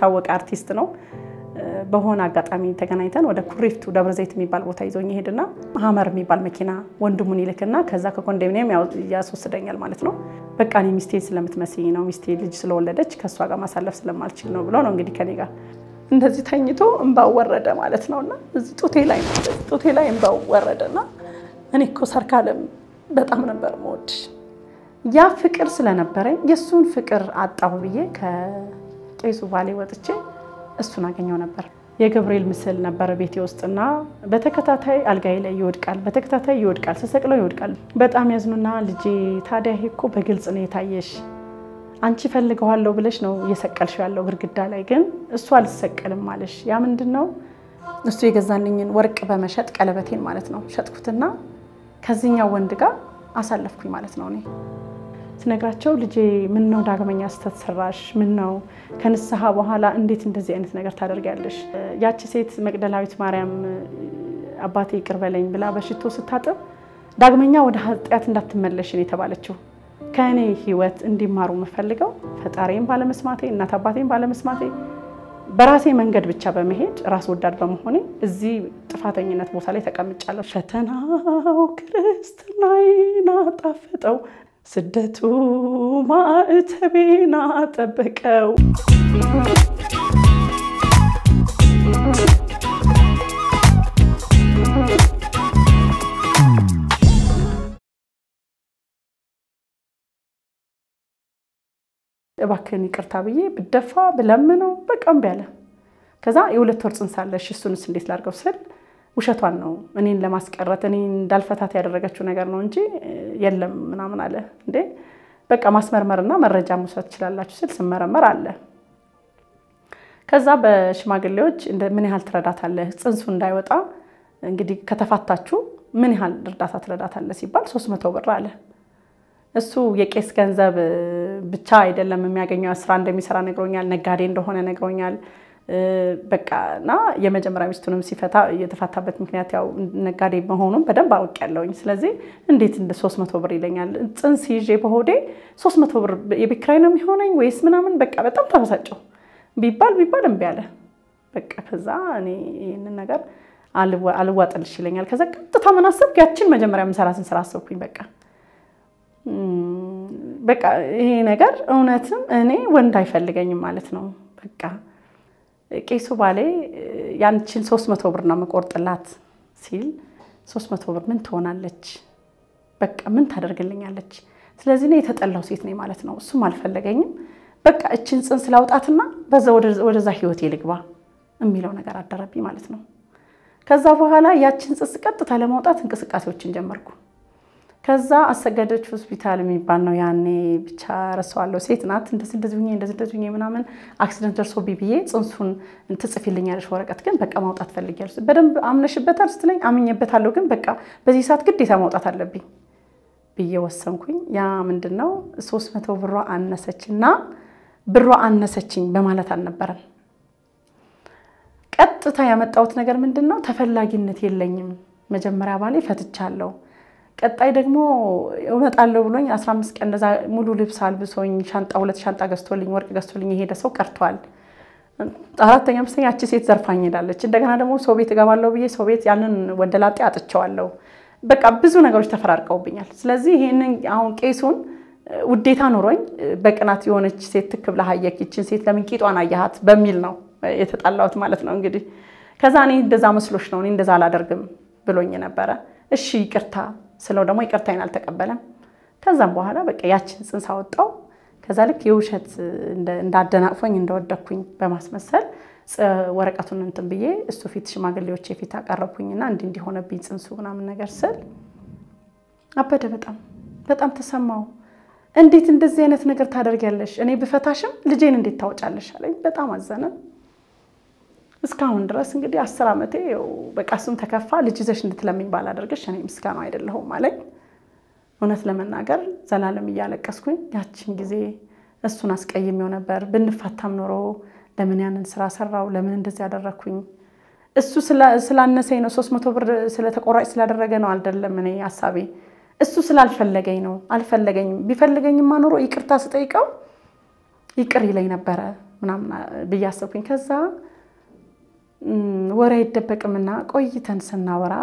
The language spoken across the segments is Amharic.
የታወቀ አርቲስት ነው። በሆነ አጋጣሚ ተገናኝተን ወደ ኩሪፍቱ ደብረ ዘይት የሚባል ቦታ ይዞኝ ይሄድና ሀመር የሚባል መኪና ወንድሙን ይልክና ከዛ ከኮንዶሚኒየም ያስወስደኛል ማለት ነው። በቃ እኔ ሚስቴ ስለምትመስኝ ነው ሚስቴ ልጅ ስለወለደች ከእሷ ጋር ማሳለፍ ስለማልችል ነው ብሎ ነው እንግዲህ ከኔ ጋር እንደዚህ ተኝቶ እንባው ወረደ ማለት ነው። እና እዚህ ጡቴ ላይ ጡቴ ላይ እንባው ወረደና እኔ እኮ ሰርካለም በጣም ነበር የምወድሽ ያ ፍቅር ስለነበረኝ የእሱን ፍቅር አጣሁ ብዬ ከቄሱ ባሌ ወጥቼ እሱን አገኘው ነበር። የገብርኤል ምስል ነበረ ቤቴ ውስጥና በተከታታይ አልጋዬ ላይ ይወድቃል፣ በተከታታይ ይወድቃል፣ ስሰቅለው ይወድቃል። በጣም ያዝኑና ልጄ ታዲያ ይሄ እኮ በግልጽ ነው የታየሽ፣ አንቺ ፈልገዋለሁ ብለሽ ነው እየሰቀልሽው ያለው ግድግዳ ላይ ግን እሱ አልሰቀልም አለሽ። ያ ምንድን ነው? እሱ የገዛልኝን ወርቅ በመሸጥ ቀለበቴን ማለት ነው ሸጥኩትና ከዚህኛው ወንድ ጋር አሳለፍኩኝ ማለት ነው እኔ ስነግራቸው ልጄ ምን ነው ዳግመኛ ስህተት ሰራሽ? ምን ነው ከንስሐ በኋላ እንዴት እንደዚህ አይነት ነገር ታደርጊያለሽ? ያቺ ሴት መቅደላዊት ማርያም አባቴ ይቅር በለኝ ብላ በሽቶ ስታጥብ ዳግመኛ ወደ ኃጢአት እንዳትመለሽን የተባለችው ከእኔ ሕይወት እንዲማሩ የምፈልገው ፈጣሪም ባለመስማቴ እናት አባቴም ባለመስማቴ በራሴ መንገድ ብቻ በመሄድ ራስ ወዳድ በመሆኔ እዚህ ጥፋተኝነት ቦታ ላይ ተቀምጫለሁ። ፈተናው ክርስትናዬን አጣፈጠው ስደቱ ማዕተቤን አጠበቀው። እባክህን ይቅርታ ብዬ ብደፋ ብለምነው በቃ እምቢ አለ። ከዛ የሁለት ወር ጽንስ አለሽ እሱንስ እንዴት ላድርገው ስል ውሸቷን ነው እኔን ለማስቀረት እኔን እንዳልፈታት ያደረገችው ነገር ነው እንጂ የለም ምናምን አለ። እንዴ በቃ ማስመርመርና መረጃ መውሰድ ትችላላችሁ ስል ስመረመር አለ። ከዛ በሽማግሌዎች ምን ያህል ትረዳታለህ ጽንሱ እንዳይወጣ እንግዲህ ከተፋታችሁ ምን ያህል እርዳታ ትረዳታለህ ሲባል ሶስት መቶ ብር አለ። እሱ የቄስ ገንዘብ ብቻ አይደለም የሚያገኘው ስራ እንደሚሰራ ነግሮኛል። ነጋዴ እንደሆነ ነግሮኛል። በቃ እና የመጀመሪያ ሚስቱንም ሲፈታ የተፋታበት ምክንያት ያው ነጋዴ መሆኑን በደንብ አውቄያለሁኝ። ስለዚህ እንዴት እንደ ሶስት መቶ ብር ይለኛል? ጽንስ ይዤ በሆዴ ሶስት መቶ ብር የቤት ኪራይ ነው የሚሆነኝ ወይስ ምናምን በቃ በጣም ተበሳጨሁ። ቢባል ቢባል እምቢ አለ። በቃ ከዛ እኔ ይህንን ነገር አልዋጥልሽ ይለኛል። ከዛ ቀጥታ ምን አሰብኩ? ያችን መጀመሪያ የምሰራትን ስራ አሰብኩኝ። በቃ በቃ ይሄ ነገር እውነትም እኔ ወንድ አይፈልገኝም ማለት ነው። በቃ ቄሱ ባሌ ያንችን ሶስት መቶ ብር ነው የምቆርጥላት ሲል ሶስት መቶ ብር ምን ትሆናለች? በቃ ምን ታደርግልኛለች? ስለዚህ እኔ የተጠላው ሴት ነኝ ማለት ነው። እሱም አልፈለገኝም። በቃ እችን ጽንስ ላውጣትና በዛ ወደዛ ህይወቴ ልግባ የሚለው ነገር አደረብኝ ማለት ነው። ከዛ በኋላ ያችን ጽንስ ቀጥታ ለማውጣት እንቅስቃሴዎችን ጀመርኩ። ከዛ አሰገደች ሆስፒታል የሚባል ነው ያኔ ብቻ ረሳዋለሁ። ሴት ናት። እንደዚህ እንደዚህ ሁኜ እንደዚህ እንደዚህ ሁኜ ምናምን አክሲደንት ደርሶብኝ ብዬ ጽንሱን ትጽፊልኛለሽ ወረቀት ግን በቃ ማውጣት ፈልጊያለሽ። በደንብ አምነሽበታል ስትለኝ አምኜበታለሁ፣ ግን በቃ በዚህ ሰዓት ግዴታ ማውጣት አለብኝ ብዬ ወሰንኩኝ። ያ ምንድን ነው ሶስት መቶ ብሯ አነሰችና ብሯ አነሰችኝ በማለት አልነበረም። ቀጥታ ያመጣሁት ነገር ምንድን ነው ተፈላጊነት የለኝም። መጀመሪያ ባሌ ፈትቻለሁ ቀጣይ ደግሞ እመጣለሁ ብሎኝ 15 ቀን እንደዛ ሙሉ ልብስ አልብሶኝ ሻንጣ ሁለት ሻንጣ ገዝቶልኝ ወርቅ ገዝቶልኝ የሄደ ሰው ቀርቷል። አራተኛ አምስተኛ ያቺ ሴት ዘርፋኝ ሄዳለች። እንደገና ደግሞ ሰው ቤት እገባለሁ ብዬ ሰው ቤት ያንን ወንደላጤ አጥቸዋለሁ። በቃ ብዙ ነገሮች ተፈራርቀውብኛል። ስለዚህ ይህንን አሁን ቄሱን ውዴታ ኑሮኝ በቅናት የሆነች ሴት ትክ ብለህ አየህ ይችን ሴት ለምን ቂጧን አየሃት በሚል ነው የተጣላሁት ማለት ነው። እንግዲህ ከዛ እኔ እንደዛ መስሎሽ ነው እኔ እንደዛ አላደርግም ብሎኝ ነበረ። እሺ ይቅርታ ስለው ደግሞ ይቅርታዬን አልተቀበለም። ከዛም በኋላ በቃ ያችን ጽንስ አወጣው። ከዛ ልክ የውሸት እንዳደናቅፎኝ እንደወደኩኝ በማስመሰል ወረቀቱን እንትን ብዬ እሱ ፊት ሽማግሌዎች የፊት አቀረብኩኝና እንዲህ እንዲሆነብኝ ጽንሱ ምናምን ነገር ስል አበደ። በጣም በጣም ተሰማው። እንዴት እንደዚህ አይነት ነገር ታደርጊያለሽ? እኔ ብፈታሽም ልጄን እንዴት ታወጫለሽ አለኝ። በጣም አዘነ። እስካሁን ድረስ እንግዲህ አስር ዓመቴ በቃ እሱም ተከፋ። ልጅ ይዘሽ እንድትለምኝ ባላደርግሽ እኔ ምስጋና አይደለሁም አለኝ። እውነት ለመናገር ዘላለም እያለቀስኩኝ ያችን ጊዜ እሱን አስቀይሜው ነበር። ብንፋታም ኖሮ ለምን ያንን ስራ ሰራው? ለምን እንደዚህ ያደረግኩኝ? እሱ ስላነሰኝ ነው፣ ሶስት መቶ ብር ስለተቆራጭ ስላደረገ ነው አይደለም። እኔ ሀሳቤ እሱ ስላልፈለገኝ ነው። አልፈለገኝም። ቢፈልገኝማ ኖሮ ይቅርታ ስጠይቀው ይቅር ይለኝ ነበረ። ምናምን ብዬ አሰብኩኝ። ከዛ ወሬ አይደበቅምና ቆይተን ስናወራ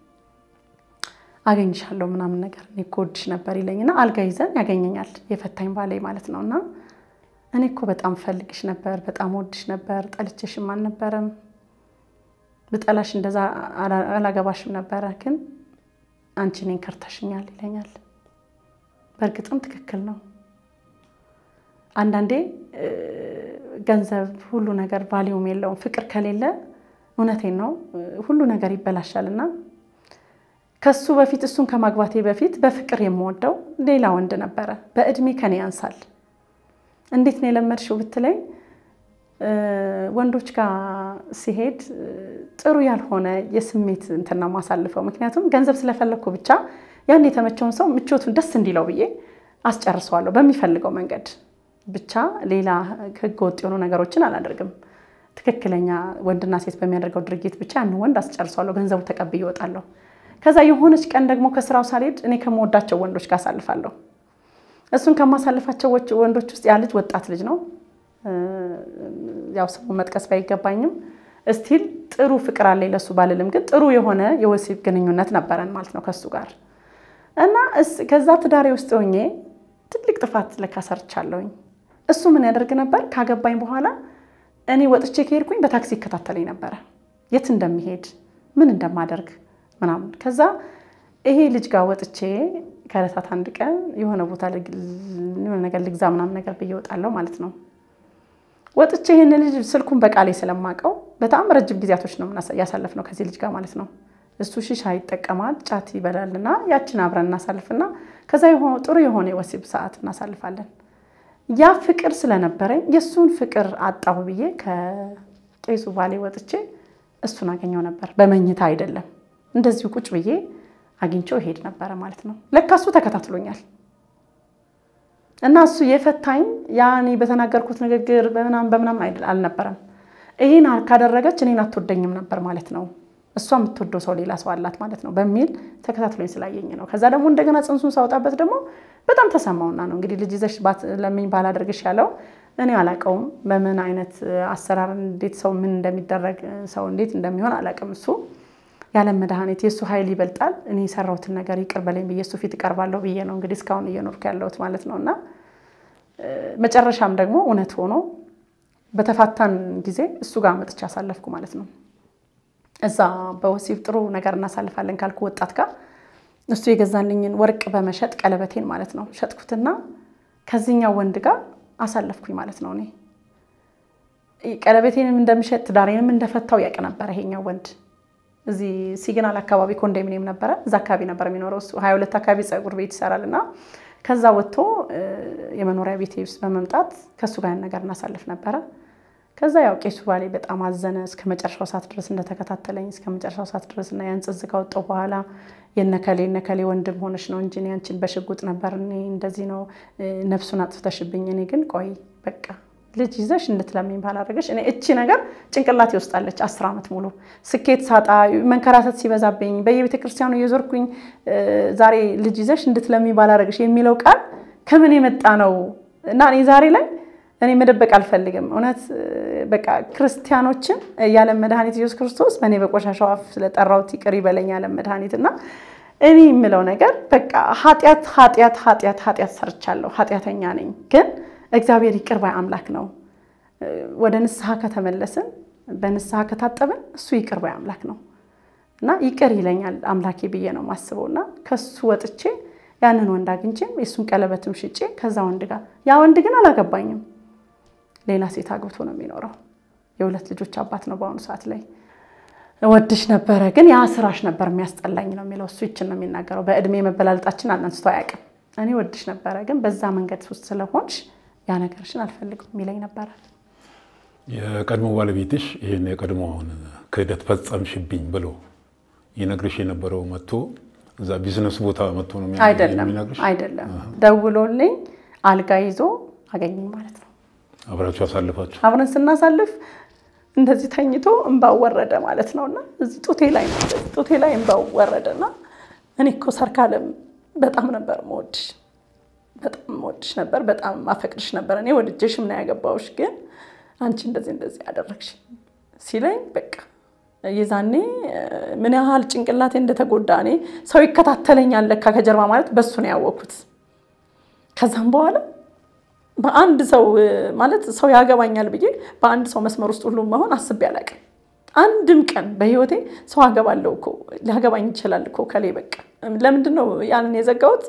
አገኝሻለሁ ምናምን ነገር እኔ እኮ እወድሽ ነበር ይለኝና አልጋ ይዘን ያገኘኛል የፈታኝ ባሌ ማለት ነው። እና እኔ እኮ በጣም ፈልግሽ ነበር፣ በጣም ወድሽ ነበር፣ ጠልቼሽም አልነበረም፣ ብጠላሽ እንደዛ አላገባሽም ነበረ፣ ግን አንቺ እኔን ከርተሽኛል ይለኛል። በእርግጥም ትክክል ነው። አንዳንዴ ገንዘብ ሁሉ ነገር ቫሊዩም የለውም። ፍቅር ከሌለ እውነቴን ነው ሁሉ ነገር ይበላሻል እና ከሱ በፊት እሱን ከማግባቴ በፊት በፍቅር የምወደው ሌላ ወንድ ነበረ። በእድሜ ከኔ ያንሳል። እንዴት ነው የለመድሽው ብትለኝ ወንዶች ጋር ሲሄድ ጥሩ ያልሆነ የስሜት እንትን ነው ማሳልፈው። ምክንያቱም ገንዘብ ስለፈለግኩ ብቻ ያን የተመቸውን ሰው ምቾቱን ደስ እንዲለው ብዬ አስጨርሰዋለሁ በሚፈልገው መንገድ ብቻ። ሌላ ህገ ወጥ የሆኑ ነገሮችን አላደርግም። ትክክለኛ ወንድና ሴት በሚያደርገው ድርጊት ብቻ ያን ወንድ አስጨርሰዋለሁ። ገንዘቡ ተቀብዬ እወጣለሁ። ከዛ የሆነች ቀን ደግሞ ከስራው ሳልሄድ እኔ ከምወዳቸው ወንዶች ጋር አሳልፋለሁ። እሱን ከማሳልፋቸው ወንዶች ውስጥ ያ ልጅ ወጣት ልጅ ነው። ያው ስሙን መጥቀስ ባይገባኝም እስቲል ጥሩ ፍቅር አለኝ ለሱ ባልልም፣ ግን ጥሩ የሆነ የወሲብ ግንኙነት ነበረን ማለት ነው ከሱ ጋር እና ከዛ ትዳሬ ውስጥ ሆኜ ትልቅ ጥፋት ለካ ሰርቻለሁኝ። እሱ ምን ያደርግ ነበር? ካገባኝ በኋላ እኔ ወጥቼ ከሄድኩኝ በታክሲ ይከታተለኝ ነበረ፣ የት እንደሚሄድ ምን እንደማደርግ ምናምን። ከዛ ይሄ ልጅ ጋር ወጥቼ ከዕለታት አንድ ቀን የሆነ ቦታ የሆነ ነገር ልግዛ ምናምን ነገር ብዬ እወጣለሁ ማለት ነው። ወጥቼ ይህን ልጅ ስልኩን በቃሌ ስለማውቀው በጣም ረጅም ጊዜያቶች ነው ያሳለፍነው ከዚህ ልጅ ጋር ማለት ነው። እሱ ሺሻ ይጠቀማል፣ ጫት ይበላልና ያችን አብረን እናሳልፍና ከዛ ጥሩ የሆነ የወሲብ ሰዓት እናሳልፋለን። ያ ፍቅር ስለነበረኝ የእሱን ፍቅር አጣሁ ብዬ ከቄሱ ባሌ ወጥቼ እሱን አገኘው ነበር። በመኝታ አይደለም እንደዚሁ ቁጭ ብዬ አግኝቼው ይሄድ ነበረ ማለት ነው። ለካ እሱ ተከታትሎኛል እና እሱ የፈታኝ ያኔ በተናገርኩት ንግግር በምናምን በምናምን አልነበረም። ይህን ካደረገች እኔን አትወደኝም ነበር ማለት ነው። እሷ የምትወደው ሰው ሌላ ሰው አላት ማለት ነው በሚል ተከታትሎኝ ስላየኝ ነው። ከዛ ደግሞ እንደገና ጽንሱን ሳወጣበት ደግሞ በጣም ተሰማውና ነው እንግዲህ ልጅ ይዘሽ ለምኝ ባላደርግሽ ያለው እኔ አላውቀውም። በምን አይነት አሰራር እንዴት ሰው ምን እንደሚደረግ ሰው እንዴት እንደሚሆን አላውቅም። እሱ ያለም መድኃኒት የእሱ ኃይል ይበልጣል። እኔ የሰራሁትን ነገር ይቅር በለኝ ብዬ እሱ ፊት እቀርባለሁ ብዬ ነው እንግዲህ እስካሁን እየኖርኩ ያለሁት ማለት ነው። እና መጨረሻም ደግሞ እውነት ሆኖ በተፋታን ጊዜ እሱ ጋር መጥቼ አሳለፍኩ ማለት ነው። እዛ በወሲብ ጥሩ ነገር እናሳልፋለን ካልኩ ወጣት ጋር እሱ የገዛልኝን ወርቅ በመሸጥ ቀለበቴን ማለት ነው ሸጥኩትና ከዚህኛው ወንድ ጋር አሳለፍኩኝ ማለት ነው። እኔ ቀለበቴንም እንደምሸጥ ትዳሬንም እንደፈታው ያውቅ ነበረ ይሄኛው ወንድ። እዚህ ሲግናል አካባቢ ኮንዶሚኒየም ነበረ። እዛ አካባቢ ነበር የሚኖረው እሱ ሀያ ሁለት አካባቢ ፀጉር ቤት ይሰራል እና ከዛ ወጥቶ የመኖሪያ ቤቴ ውስጥ በመምጣት ከእሱ ጋር ነገር እናሳልፍ ነበረ። ከዛ ያው ቄሱ ባሌ በጣም አዘነ። እስከ መጨረሻው ሰዓት ድረስ እንደተከታተለኝ እስከ መጨረሻው ሰዓት ድረስ እና ያን ጽዝ ካወጣሁ በኋላ የነከሌ ነከሌ ወንድም ሆነሽ ነው እንጂ ያንቺን በሽጉጥ ነበር እኔ እንደዚህ ነው ነፍሱን አጥፍተሽብኝ። እኔ ግን ቆይ በቃ ልጅ ይዘሽ እንድትለምኝ ባላደረገሽ እኔ እቺ ነገር ጭንቅላቴ ውስጣለች። አስር ዓመት ሙሉ ስኬት ሳጣ መንከራተት ሲበዛብኝ በየቤተ ክርስቲያኑ እየዞርኩኝ ዛሬ ልጅ ይዘሽ እንድትለምኝ ባላደረገሽ የሚለው ቃል ከምን የመጣ ነው እና እኔ ዛሬ ላይ እኔ መደበቅ አልፈልግም። እውነት በቃ ክርስቲያኖችን የዓለም መድኃኒት ኢየሱስ ክርስቶስ በእኔ በቆሻሻው አፍ ስለጠራሁት ይቅር ይበለኝ የዓለም መድኃኒት እና እኔ የምለው ነገር በቃ ኃጢአት ኃጢአት ኃጢአት ኃጢአት ሰርቻለሁ፣ ኃጢአተኛ ነኝ። ግን እግዚአብሔር ይቅር ባይ አምላክ ነው። ወደ ንስሐ ከተመለስን በንስሐ ከታጠብን እሱ ይቅር ባይ አምላክ ነው እና ይቅር ይለኛል አምላኬ ብዬ ነው የማስበው እና ከሱ ወጥቼ ያንን ወንድ አግኝቼም የእሱን ቀለበትም ሽጬ ከዛ ወንድ ጋር ያ ወንድ ግን አላገባኝም ሌላ ሴት አግብቶ ነው የሚኖረው። የሁለት ልጆች አባት ነው በአሁኑ ሰዓት ላይ። ወድሽ ነበረ ግን ያ ስራሽ ነበር የሚያስጠላኝ ነው የሚለው እሱ። ይችን ነው የሚናገረው። በእድሜ መበላለጣችን አንስቶ አያውቅም። እኔ ወድሽ ነበረ ግን በዛ መንገድ ውስጥ ስለሆንሽ ያ ነገርሽን አልፈልግም የሚለኝ ነበረ። የቀድሞ ባለቤትሽ ይህን የቀድሞውን ክህደት ፈጸምሽብኝ ብሎ ይነግርሽ የነበረው መጥቶ እዛ ቢዝነስ ቦታ መጥቶ ነው አይደለም አይደለም፣ ደውሎልኝ አልጋ ይዞ አገኘኝ ማለት ነው። አብራችሁ አሳልፋችሁ አብረን ስናሳልፍ እንደዚህ ተኝቶ እንባው ወረደ ማለት ነው። እና እዚህ ጡቴ ላይ ጡቴ ላይ እንባው ወረደ እና እኔ እኮ ሰርካለም በጣም ነበር መወድሽ፣ በጣም መወድሽ ነበር፣ በጣም አፈቅድሽ ነበር። እኔ ወድጄሽም ነው ያገባሁሽ፣ ግን አንቺ እንደዚህ እንደዚህ ያደረግሽ ሲለኝ በቃ የዛኔ ምን ያህል ጭንቅላቴ እንደተጎዳ እኔ ሰው ይከታተለኛል ለካ ከጀርባ ማለት በሱ ነው ያወቅኩት። ከዛም በኋላ በአንድ ሰው ማለት ሰው ያገባኛል ብዬ በአንድ ሰው መስመር ውስጥ ሁሉ መሆን አስቤ አላውቅም። አንድም ቀን በህይወቴ ሰው አገባለሁ እኮ ሊያገባኝ ይችላል እኮ ከሌ በቃ ለምንድን ነው ያንን የዘጋሁት?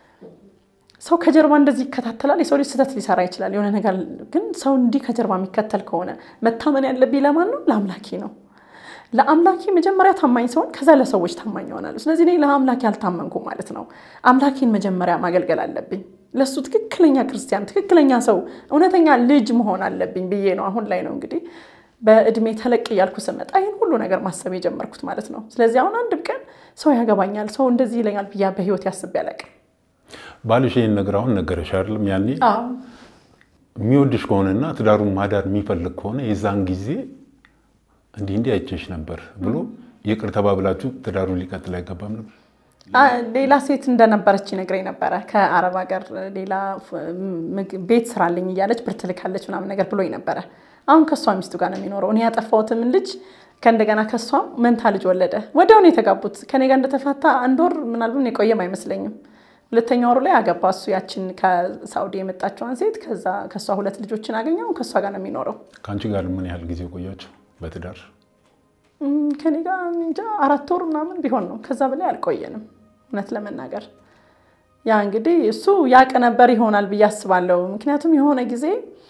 ሰው ከጀርባ እንደዚህ ይከታተላል። የሰው ልጅ ስህተት ሊሰራ ይችላል የሆነ ነገር። ግን ሰው እንዲህ ከጀርባ የሚከተል ከሆነ መታመን ያለብኝ ለማን ነው? ለአምላኬ ነው። ለአምላኬ መጀመሪያ ታማኝ ሲሆን ከዛ ለሰዎች ታማኝ ይሆናሉ። ስለዚህ እኔ ለአምላኬ አልታመንኩም ማለት ነው። አምላኬን መጀመሪያ ማገልገል አለብኝ። ለሱ ትክክለኛ ክርስቲያን፣ ትክክለኛ ሰው፣ እውነተኛ ልጅ መሆን አለብኝ ብዬ ነው አሁን ላይ ነው እንግዲህ በእድሜ ተለቅ እያልኩ ስመጣ ይህን ሁሉ ነገር ማሰብ የጀመርኩት ማለት ነው። ስለዚህ አሁን አንድም ቀን ሰው ያገባኛል፣ ሰው እንደዚህ ይለኛል ብያ በህይወት ያስቤ አላውቅም። ባልሽ ይህን ነገር አሁን ነገረሽ አይደለም? ያኔ የሚወድሽ ከሆነና ትዳሩን ማዳር የሚፈልግ ከሆነ የዛን ጊዜ እንዲህ እንዲህ አይቼሽ ነበር ብሎ ይቅር ተባብላችሁ ትዳሩን ሊቀጥል አይገባም ነበር? ሌላ ሴት እንደነበረች ይነግረኝ ነበረ። ከአረብ ሀገር ሌላ ቤት ስራልኝ እያለች ብር ትልካለች ምናምን ነገር ብሎኝ ነበረ። አሁን ከእሷ ሚስቱ ጋር ነው የሚኖረው። እኔ ያጠፋሁትም ልጅ ከእንደገና ከእሷም መንታ ልጅ ወለደ። ወዲያውኑ የተጋቡት ከኔ ጋር እንደተፋታ አንድ ወር ምናልባት የቆየም አይመስለኝም። ሁለተኛ ወሩ ላይ አገባ እሱ ያችን ከሳውዲ የመጣችዋን ሴት። ከዛ ከእሷ ሁለት ልጆችን አገኘው። ከእሷ ጋር ነው የሚኖረው። ከአንቺ ጋር ምን ያህል ጊዜ ቆያችሁ በትዳር? ከኔ ጋር እንጃ አራት ወር ምናምን ቢሆን ነው። ከዛ በላይ አልቆየንም እውነት ለመናገር ያ እንግዲህ እሱ ያቅ ነበር ይሆናል ብዬ አስባለሁ። ምክንያቱም የሆነ ጊዜ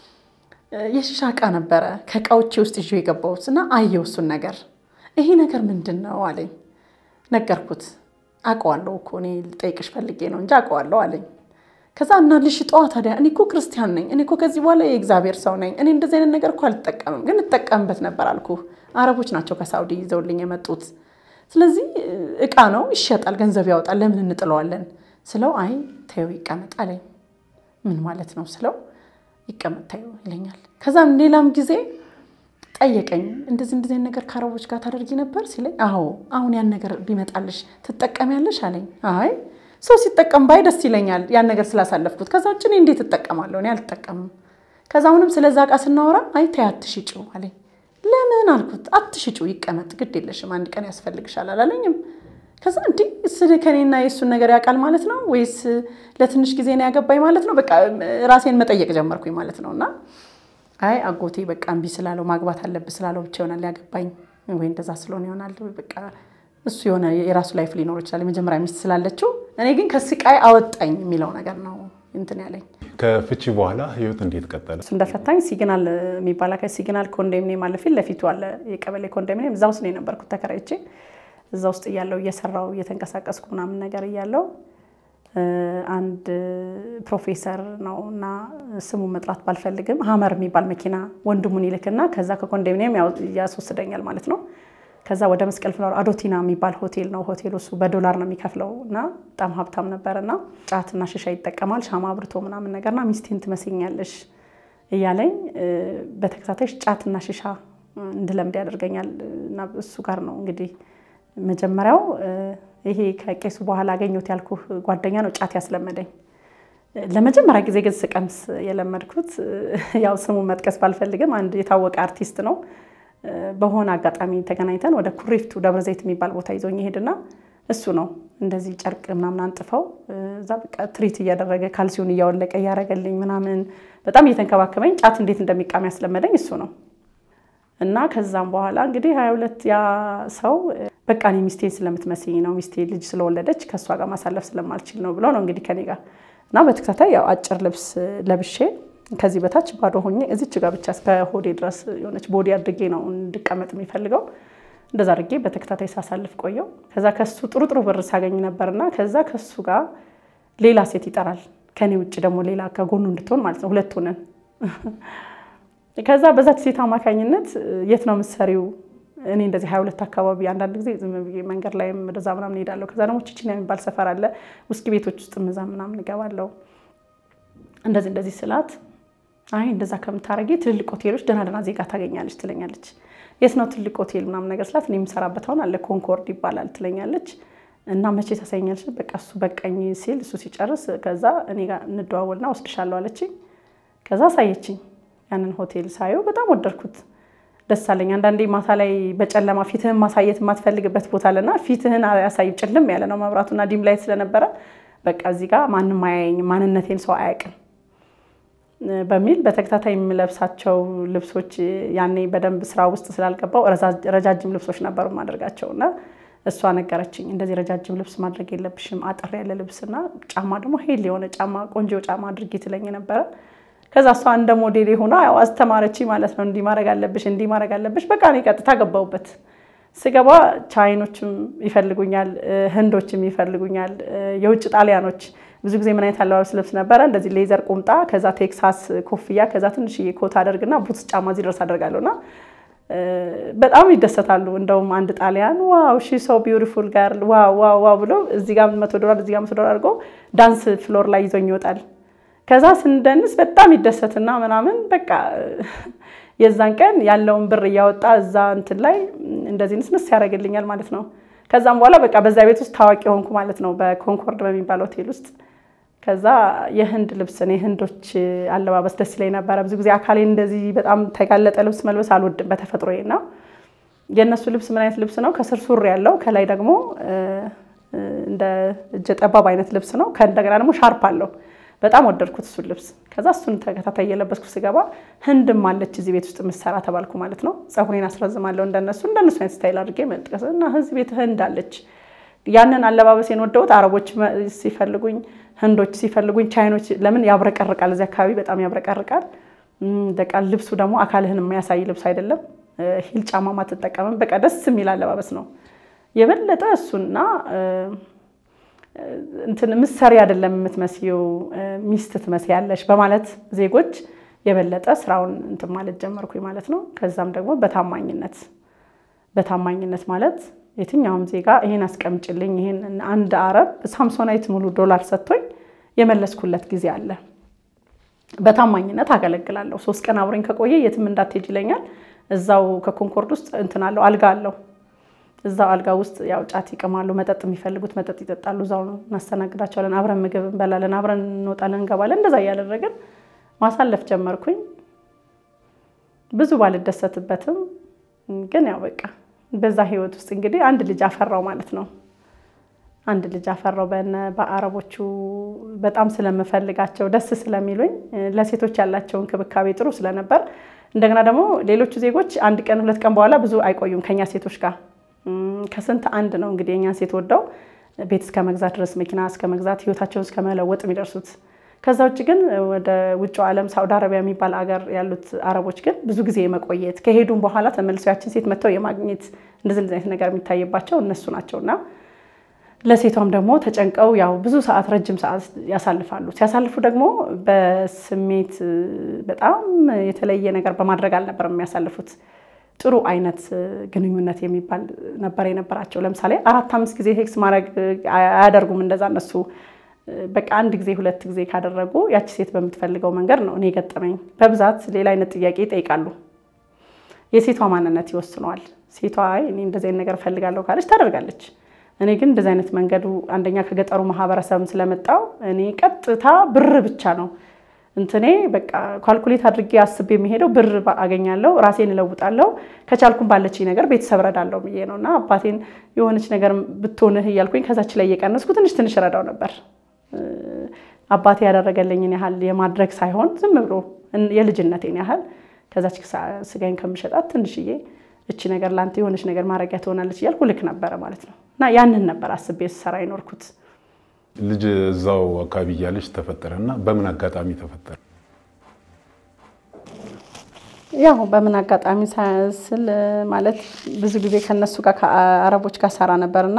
የሺሻ እቃ ነበረ ከእቃዎቼ ውስጥ ይዤ የገባሁት እና አየው እሱን ነገር። ይሄ ነገር ምንድን ነው አለኝ። ነገርኩት። አውቀዋለሁ እኮ እኔ ልጠይቅሽ ፈልጌ ነው እንጂ አውቀዋለሁ አለኝ። ከዛ እና ልሽጠዋ ታዲያ እኔ እኮ ክርስቲያን ነኝ፣ እኔ እኮ ከዚህ በኋላ የእግዚአብሔር ሰው ነኝ፣ እኔ እንደዚህ አይነት ነገር እኮ አልጠቀምም፣ ግን እጠቀምበት ነበር አልኩ። አረቦች ናቸው ከሳውዲ ይዘውልኝ የመጡት። ስለዚህ እቃ ነው ይሸጣል፣ ገንዘብ ያወጣል፣ ለምን እንጥለዋለን ስለው አይ ተይው ይቀመጥ አለኝ። ምን ማለት ነው ስለው ይቀመጥ ተይው ይለኛል። ከዛም ሌላም ጊዜ ጠየቀኝ። እንደዚህ እንደዚህ ነገር ከአረቦች ጋር ታደርጊ ነበር ሲለኝ፣ አዎ አሁን ያን ነገር ቢመጣልሽ ትጠቀሚያለሽ አለኝ። አይ ሰው ሲጠቀም ባይ ደስ ይለኛል ያን ነገር ስላሳለፍኩት። ከዛ ውጭ እኔ እንዴት እጠቀማለሁ? እኔ አልጠቀምም። ከዛ አሁንም ስለዛ እቃ ስናወራ አይ ተይ አትሽጪው አለኝ። ለምን አልኩት። አትሽጪው ይቀመጥ፣ ግድ የለሽም አንድ ቀን ያስፈልግሻል አላለኝም። ከዛ እንዲህ ስለ ከኔና የእሱን ነገር ያውቃል ማለት ነው ወይስ ለትንሽ ጊዜ ነው ያገባኝ ማለት ነው? በቃ ራሴን መጠየቅ ጀመርኩኝ ማለት ነው። እና አይ አጎቴ በቃ እምቢ ስላለው ማግባት አለብህ ስላለው ብቻ ይሆናል ያገባኝ ወይ እንደዛ ስለሆነ ይሆናል በቃ እሱ የሆነ የራሱ ላይፍ ሊኖር ይችላል የመጀመሪያ ሚስት ስላለችው፣ እኔ ግን ከስቃይ አወጣኝ የሚለው ነገር ነው እንትን ያለኝ። ከፍቺ በኋላ ህይወት እንዴት ቀጠለ? እሱ እንደፈታኝ ሲግናል የሚባል አካባቢ ሲግናል ኮንዶሚኒየም አለ፣ ፊት ለፊቱ አለ የቀበሌ ኮንዶሚኒየም። እዛ ውስጥ ነው የነበርኩት ተከራይቼ። እዛ ውስጥ እያለው እየሰራው እየተንቀሳቀስኩ ምናምን ነገር እያለው አንድ ፕሮፌሰር ነው እና ስሙን መጥራት ባልፈልግም ሀመር የሚባል መኪና ወንድሙን ይልክና ከዛ ከኮንዶሚኒየም ያስወስደኛል ማለት ነው። ከዛ ወደ መስቀል ፍላወር አዶቲና የሚባል ሆቴል ነው። ሆቴሉ እሱ በዶላር ነው የሚከፍለው እና በጣም ሀብታም ነበር እና ጫትና ሽሻ ይጠቀማል ሻማ አብርቶ ምናምን ነገርና ሚስቴን ትመስኛለሽ እያለኝ በተከታታይ ጫትና ሽሻ እንድለምድ ያደርገኛል እና እሱ ጋር ነው እንግዲህ መጀመሪያው ይሄ ከቄሱ በኋላ አገኘሁት ያልኩህ ጓደኛ ነው ጫት ያስለመደኝ። ለመጀመሪያ ጊዜ ግን ስቀምስ የለመድኩት ያው ስሙን መጥቀስ ባልፈልግም አንድ የታወቀ አርቲስት ነው። በሆነ አጋጣሚ ተገናኝተን ወደ ኩሪፍቱ ደብረ ዘይት የሚባል ቦታ ይዞኝ ይሄድና እሱ ነው እንደዚህ ጨርቅ ምናምን አንጥፈው እዛ በቃ ትሪት እያደረገ ካልሲውን እያወለቀ እያደረገልኝ ምናምን በጣም እየተንከባከበኝ ጫት እንዴት እንደሚቃም ያስለመደኝ እሱ ነው። እና ከዛም በኋላ እንግዲህ ሀያ ሁለት ያ ሰው በቃ እኔ ሚስቴን ስለምትመስኝ ነው ሚስቴ ልጅ ስለወለደች ከእሷ ጋር ማሳለፍ ስለማልችል ነው ብለው ነው እንግዲህ ከኔ ጋር እና በተከታታይ ያው አጭር ልብስ ለብሼ ከዚህ በታች ባዶ ሆኜ እዚች ጋር ብቻ እስከ ሆዴ ድረስ የሆነች ቦዲ አድርጌ ነው እንድቀመጥ የሚፈልገው። እንደዛ አድርጌ በተከታታይ ሳሳልፍ ቆየው። ከዛ ከሱ ጥሩ ጥሩ ብር ሳገኝ ነበርና ከዛ ከሱ ጋር ሌላ ሴት ይጠራል። ከኔ ውጭ ደግሞ ሌላ ከጎኑ እንድትሆን ማለት ነው። ሁለት ሆነን ከዛ በዛች ሴት አማካኝነት የት ነው የምትሰሪው? እኔ እንደዚህ ሀያ ሁለት አካባቢ አንዳንድ ጊዜ ዝም ብዬ መንገድ ላይም ወደዛ ምናምን እሄዳለሁ። ከዛ ደግሞ ቺቺና የሚባል ሰፈር አለ ውስኪ ቤቶች ውስጥ ምዛ ምናምን እገባለሁ። እንደዚህ እንደዚህ ስላት አይ እንደዛ ከምታረጊ ትልልቅ ሆቴሎች ደህና ደህና ዜጋ ታገኛለች ትለኛለች። የት ነው ትልቅ ሆቴል ምናምን ነገር ስላት እኔ የምሰራበት አሁን አለ ኮንኮርድ ይባላል ትለኛለች። እና መቼ ታሳይኛለች? በቃ እሱ በቀኝ ሲል እሱ ሲጨርስ ከዛ እኔ ጋር እንደዋወልና ወስድሻለሁ አለችኝ። ከዛ አሳየችኝ። ያንን ሆቴል ሳየው በጣም ወደድኩት፣ ደስ አለኝ። አንዳንዴ ማታ ላይ በጨለማ ፊትህን ማሳየት የማትፈልግበት ቦታ አለና ፊትህን ያሳይ ጭልም ያለ ነው መብራቱና ዲም ላይት ስለነበረ በቃ እዚህ ጋር ማንም አያየኝም፣ ማንነቴን ሰው አያውቅም በሚል በተከታታይ የምለብሳቸው ልብሶች ያኔ በደንብ ስራ ውስጥ ስላልገባው ረጃጅም ልብሶች ነበሩ ማድረጋቸው እና እሷ ነገረችኝ፣ እንደዚህ ረጃጅም ልብስ ማድረግ የለብሽም አጠር ያለ ልብስና ጫማ ደግሞ ሄል የሆነ ጫማ ቆንጆ ጫማ አድርጊ ትለኝ ነበረ። ከዛ እሷ እንደ ሞዴል ሆና ያው አስተማረች ማለት ነው። እንዲህ ማድረግ አለብሽ፣ እንዲህ ማድረግ አለብሽ። በቃ እኔ ቀጥታ ገባሁበት። ስገባ ቻይኖችም ይፈልጉኛል፣ ህንዶችም ይፈልጉኛል፣ የውጭ ጣሊያኖች ብዙ ጊዜ ምን አይነት አለባበስ ልብስ ነበረ? እንደዚህ ሌዘር ቁምጣ፣ ከዛ ቴክሳስ ኮፍያ፣ ከዛ ትንሽዬ ኮት አደርግና ቡትስ ጫማ እዚህ ድረስ አደርጋለሁና በጣም ይደሰታሉ። እንደውም አንድ ጣሊያን ዋው ሺ ሶ ቢዩቲፉል ጋርል ዋው ዋው ዋው ብሎ እዚህ ጋር መቶ ዶላር እዚህ ጋር መቶ ዶላር አድርጎ ዳንስ ፍሎር ላይ ይዞኝ ይወጣል። ከዛ ስንደንስ በጣም ይደሰትና ምናምን በቃ የዛን ቀን ያለውን ብር እያወጣ እዛ እንትን ላይ እንደዚህ ንስንስ ያደርግልኛል ማለት ነው። ከዛም በኋላ በቃ በዛ ቤት ውስጥ ታዋቂ ሆንኩ ማለት ነው፣ በኮንኮርድ በሚባል ሆቴል ውስጥ። ከዛ የህንድ ልብስ እኔ ህንዶች አለባበስ ደስ ይለኝ ነበረ። ብዙ ጊዜ አካሌ እንደዚህ በጣም ተጋለጠ ልብስ መልበስ አልወድም በተፈጥሮዬ እና የእነሱ ልብስ ምን አይነት ልብስ ነው? ከስር ሱሪ ያለው ከላይ ደግሞ እንደ እጀ ጠባብ አይነት ልብስ ነው። ከእንደገና ደግሞ ሻርፕ አለው። በጣም ወደድኩት እሱን ልብስ። ከዛ እሱን ተከታታይ እየለበስኩ ስገባ ህንድም አለች እዚህ ቤት ውስጥ የምትሰራ ተባልኩ ማለት ነው። ፀጉሬን አስረዝማለሁ እንደነሱ እንደነሱ አይነት ስታይል አድርጌ መጥቀስ እና እዚህ ቤት ህንድ አለች። ያንን አለባበሴን ወደውት አረቦች ሲፈልጉኝ፣ ህንዶች ሲፈልጉኝ፣ ቻይኖች ለምን ያብረቀርቃል፣ እዚህ አካባቢ በጣም ያብረቀርቃል። በቃ ልብሱ ደግሞ አካልህን የሚያሳይ ልብስ አይደለም። ሂል ጫማ ማትጠቀምም። በቃ ደስ የሚል አለባበስ ነው። የበለጠ እሱና እንትን ምሰሪ አይደለም የምትመስዪው ሚስት ትመስያለሽ በማለት ዜጎች የበለጠ ስራውን እንትን ማለት ጀመርኩኝ ማለት ነው። ከዛም ደግሞ በታማኝነት በታማኝነት ማለት የትኛውም ዜጋ ይሄን አስቀምጭልኝ ይሄን አንድ አረብ ሳምሶናይት ሙሉ ዶላር ሰጥቶኝ የመለስኩለት ጊዜ አለ። በታማኝነት አገለግላለሁ። ሶስት ቀን አብሮኝ ከቆየ የትም እንዳትሄጅ ይለኛል። እዛው ከኮንኮርድ ውስጥ እንትን አለው አልጋ አለው እዛው አልጋ ውስጥ ያው ጫት ይቅማሉ። መጠጥ የሚፈልጉት መጠጥ ይጠጣሉ። እዛው ነው እናስተናግዳቸዋለን። አብረን ምግብ እንበላለን፣ አብረን እንወጣለን፣ እንገባለን። እንደዛ እያደረግን ማሳለፍ ጀመርኩኝ። ብዙ ባልደሰትበትም ግን ያው በቃ በዛ ህይወት ውስጥ እንግዲህ አንድ ልጅ አፈራው ማለት ነው። አንድ ልጅ አፈራው በነ በአረቦቹ በጣም ስለምፈልጋቸው ደስ ስለሚሉኝ ለሴቶች ያላቸው እንክብካቤ ጥሩ ስለነበር እንደገና ደግሞ ሌሎቹ ዜጎች አንድ ቀን ሁለት ቀን በኋላ ብዙ አይቆዩም ከኛ ሴቶች ጋር ከስንት አንድ ነው እንግዲህ የእኛን ሴት ወደው ቤት እስከ መግዛት ድረስ መኪና እስከ መግዛት ህይወታቸውን እስከ መለወጥ የሚደርሱት። ከዛ ውጭ ግን ወደ ውጭ ዓለም ሳውዲ አረቢያ የሚባል አገር ያሉት አረቦች ግን ብዙ ጊዜ የመቆየት ከሄዱም በኋላ ተመልሰው ያችን ሴት መጥተው የማግኘት እንደዚህ እንደዚህ አይነት ነገር የሚታይባቸው እነሱ ናቸው እና ለሴቷም ደግሞ ተጨንቀው ያው ብዙ ሰዓት ረጅም ሰዓት ያሳልፋሉ። ሲያሳልፉ ደግሞ በስሜት በጣም የተለየ ነገር በማድረግ አልነበረም የሚያሳልፉት ጥሩ አይነት ግንኙነት የሚባል ነበር የነበራቸው። ለምሳሌ አራት አምስት ጊዜ ሴክስ ማድረግ አያደርጉም እንደዛ እነሱ በቃ አንድ ጊዜ ሁለት ጊዜ ካደረጉ ያቺ ሴት በምትፈልገው መንገድ ነው። እኔ የገጠመኝ በብዛት ሌላ አይነት ጥያቄ ይጠይቃሉ። የሴቷ ማንነት ይወስነዋል። ሴቷ እኔ እንደዚህ አይነት ነገር እፈልጋለሁ ካለች ታደርጋለች። እኔ ግን እንደዚህ አይነት መንገዱ አንደኛ ከገጠሩ ማህበረሰብም ስለመጣው እኔ ቀጥታ ብር ብቻ ነው እንትኔ በቃ ኳልኩሌት አድርጌ አስቤ የሚሄደው ብር አገኛለሁ፣ ራሴን እለውጣለሁ፣ ከቻልኩም ባለች ነገር ቤተሰብ ረዳለሁ ብዬ ነው እና አባቴን የሆነች ነገር ብትሆንህ እያልኩኝ ከዛች ላይ እየቀነስኩ ትንሽ ትንሽ ረዳው ነበር። አባቴ ያደረገልኝን ያህል የማድረግ ሳይሆን ዝም ብሎ የልጅነቴን ያህል ከዛች ስጋኝ ከምሸጣት ትንሽዬ እቺ ነገር ለአንተ የሆነች ነገር ማድረጊያ ትሆናለች እያልኩ ልክ ነበረ ማለት ነው እና ያንን ነበር አስቤ ስሰራ ይኖርኩት። ልጅ እዛው አካባቢ እያለች ተፈጠረ እና በምን አጋጣሚ ተፈጠረ? ያው በምን አጋጣሚ ስል ማለት ብዙ ጊዜ ከነሱ ጋር ከአረቦች ጋር ሰራ ነበርና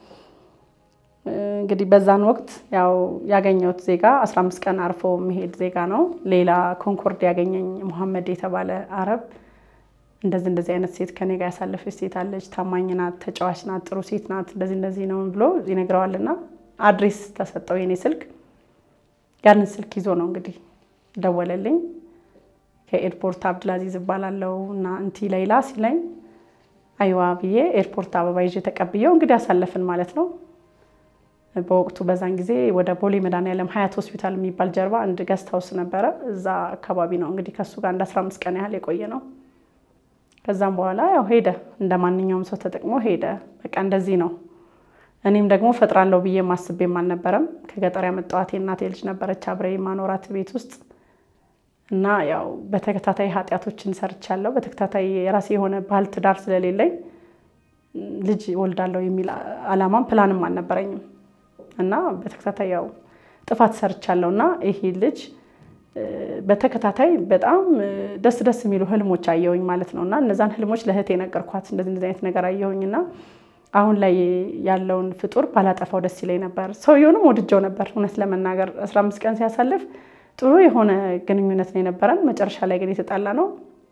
እንግዲህ በዛን ወቅት ያው ያገኘሁት ዜጋ 15 ቀን አርፎ የሚሄድ ዜጋ ነው። ሌላ ኮንኮርድ ያገኘኝ ሙሐመድ የተባለ አረብ እንደዚህ እንደዚህ አይነት ሴት ከኔ ጋር ያሳለፈች ሴት አለች፣ ታማኝ ናት፣ ተጫዋች ናት፣ ጥሩ ሴት ናት፣ እንደዚህ እንደዚህ ነው ብሎ ይነግረዋልና አድሬስ ተሰጠው የኔ ስልክ። ያንን ስልክ ይዞ ነው እንግዲህ ደወለልኝ። ከኤርፖርት አብድላዚዝ እባላለሁ እና እንቲ ሌይላ ሲለኝ አይዋ ብዬ ኤርፖርት አበባ ይዤ ተቀብዬው እንግዲህ አሳለፍን ማለት ነው። በወቅቱ በዛን ጊዜ ወደ ቦሌ መድኃኒዓለም ሀያት ሆስፒታል የሚባል ጀርባ አንድ ገስት ሀውስ ነበረ። እዛ አካባቢ ነው እንግዲህ ከሱ ጋር እንደ 15 ቀን ያህል የቆየ ነው። ከዛም በኋላ ያው ሄደ፣ እንደ ማንኛውም ሰው ተጠቅሞ ሄደ። በቃ እንደዚህ ነው። እኔም ደግሞ ፈጥራለሁ ብዬ ማስቤም አልነበረም። ከገጠር ያመጣኋት የእናቴ ልጅ ነበረች አብሬ ማኖራት ቤት ውስጥ እና ያው በተከታታይ ኃጢአቶችን ሰርቻለሁ። በተከታታይ የራሴ የሆነ ባህል ትዳር ስለሌለኝ ልጅ ወልዳለሁ የሚል አላማም ፕላንም አልነበረኝም እና በተከታታይ ያው ጥፋት ሰርቻለሁ እና ይሄ ልጅ በተከታታይ በጣም ደስ ደስ የሚሉ ህልሞች አየሁኝ ማለት ነው እና እነዛን ህልሞች ለእህቴ ነገርኳት። እንደዚህ እንደዚህ አይነት ነገር አየሁኝ እና አሁን ላይ ያለውን ፍጡር ባላጠፋው ደስ ይለኝ ነበር። ሰውየውንም ወድጀው ነበር እውነት ለመናገር 15 ቀን ሲያሳልፍ ጥሩ የሆነ ግንኙነት ነው የነበረን። መጨረሻ ላይ ግን የተጣላ ነው።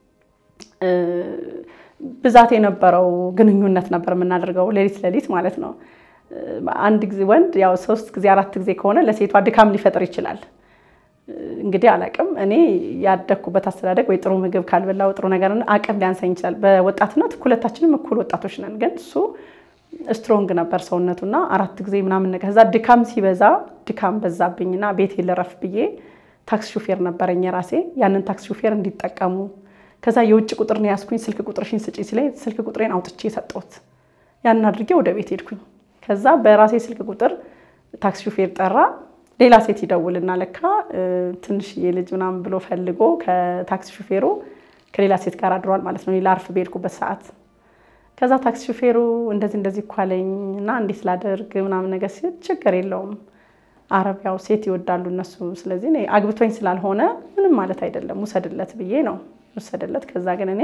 ብዛት የነበረው ግንኙነት ነበር የምናደርገው ሌሊት ሌሊት ማለት ነው። አንድ ጊዜ ወንድ ያው ሶስት ጊዜ አራት ጊዜ ከሆነ ለሴቷ ድካም ሊፈጥር ይችላል። እንግዲህ አላቅም። እኔ ያደግኩበት አስተዳደግ ወይ ጥሩ ምግብ ካልበላው ጥሩ ነገር አቅም ሊያንሰኝ ይችላል። በወጣትነት ሁለታችንም እኩል ወጣቶች ነን። ግን እሱ ስትሮንግ ነበር ሰውነቱና አራት ጊዜ ምናምን ከዛ ድካም ሲበዛ ድካም በዛብኝና ቤት ልረፍ ብዬ ታክሲ ሹፌር ነበረኝ የራሴ ያንን ታክሲ ሹፌር እንዲጠቀሙ ከዛ የውጭ ቁጥር ነው ያዝኩኝ። ስልክ ቁጥርሽን ስጪ ሲለኝ ስልክ ቁጥሬን አውጥቼ የሰጠሁት ያንን አድርጌ ወደ ቤት ሄድኩኝ። ከዛ በራሴ ስልክ ቁጥር ታክሲ ሹፌር ጠራ። ሌላ ሴት ይደውልና ለካ ትንሽዬ ልጅ ምናምን ብሎ ፈልጎ ከታክሲ ሹፌሩ ከሌላ ሴት ጋር አድሯል ማለት ነው። ላርፍ በሄድኩበት ሰዓት ከዛ ታክሲ ሹፌሩ እንደዚህ እንደዚህ እኮ አለኝ እና እንዴት ላደርግ ምናምን ነገር ሲል ችግር የለውም አረብ ያው ሴት ይወዳሉ እነሱ። ስለዚህ እኔ አግብቶኝ ስላልሆነ ምንም ማለት አይደለም ውሰድለት ብዬ ነው ወሰደለት። ከዛ ግን እኔ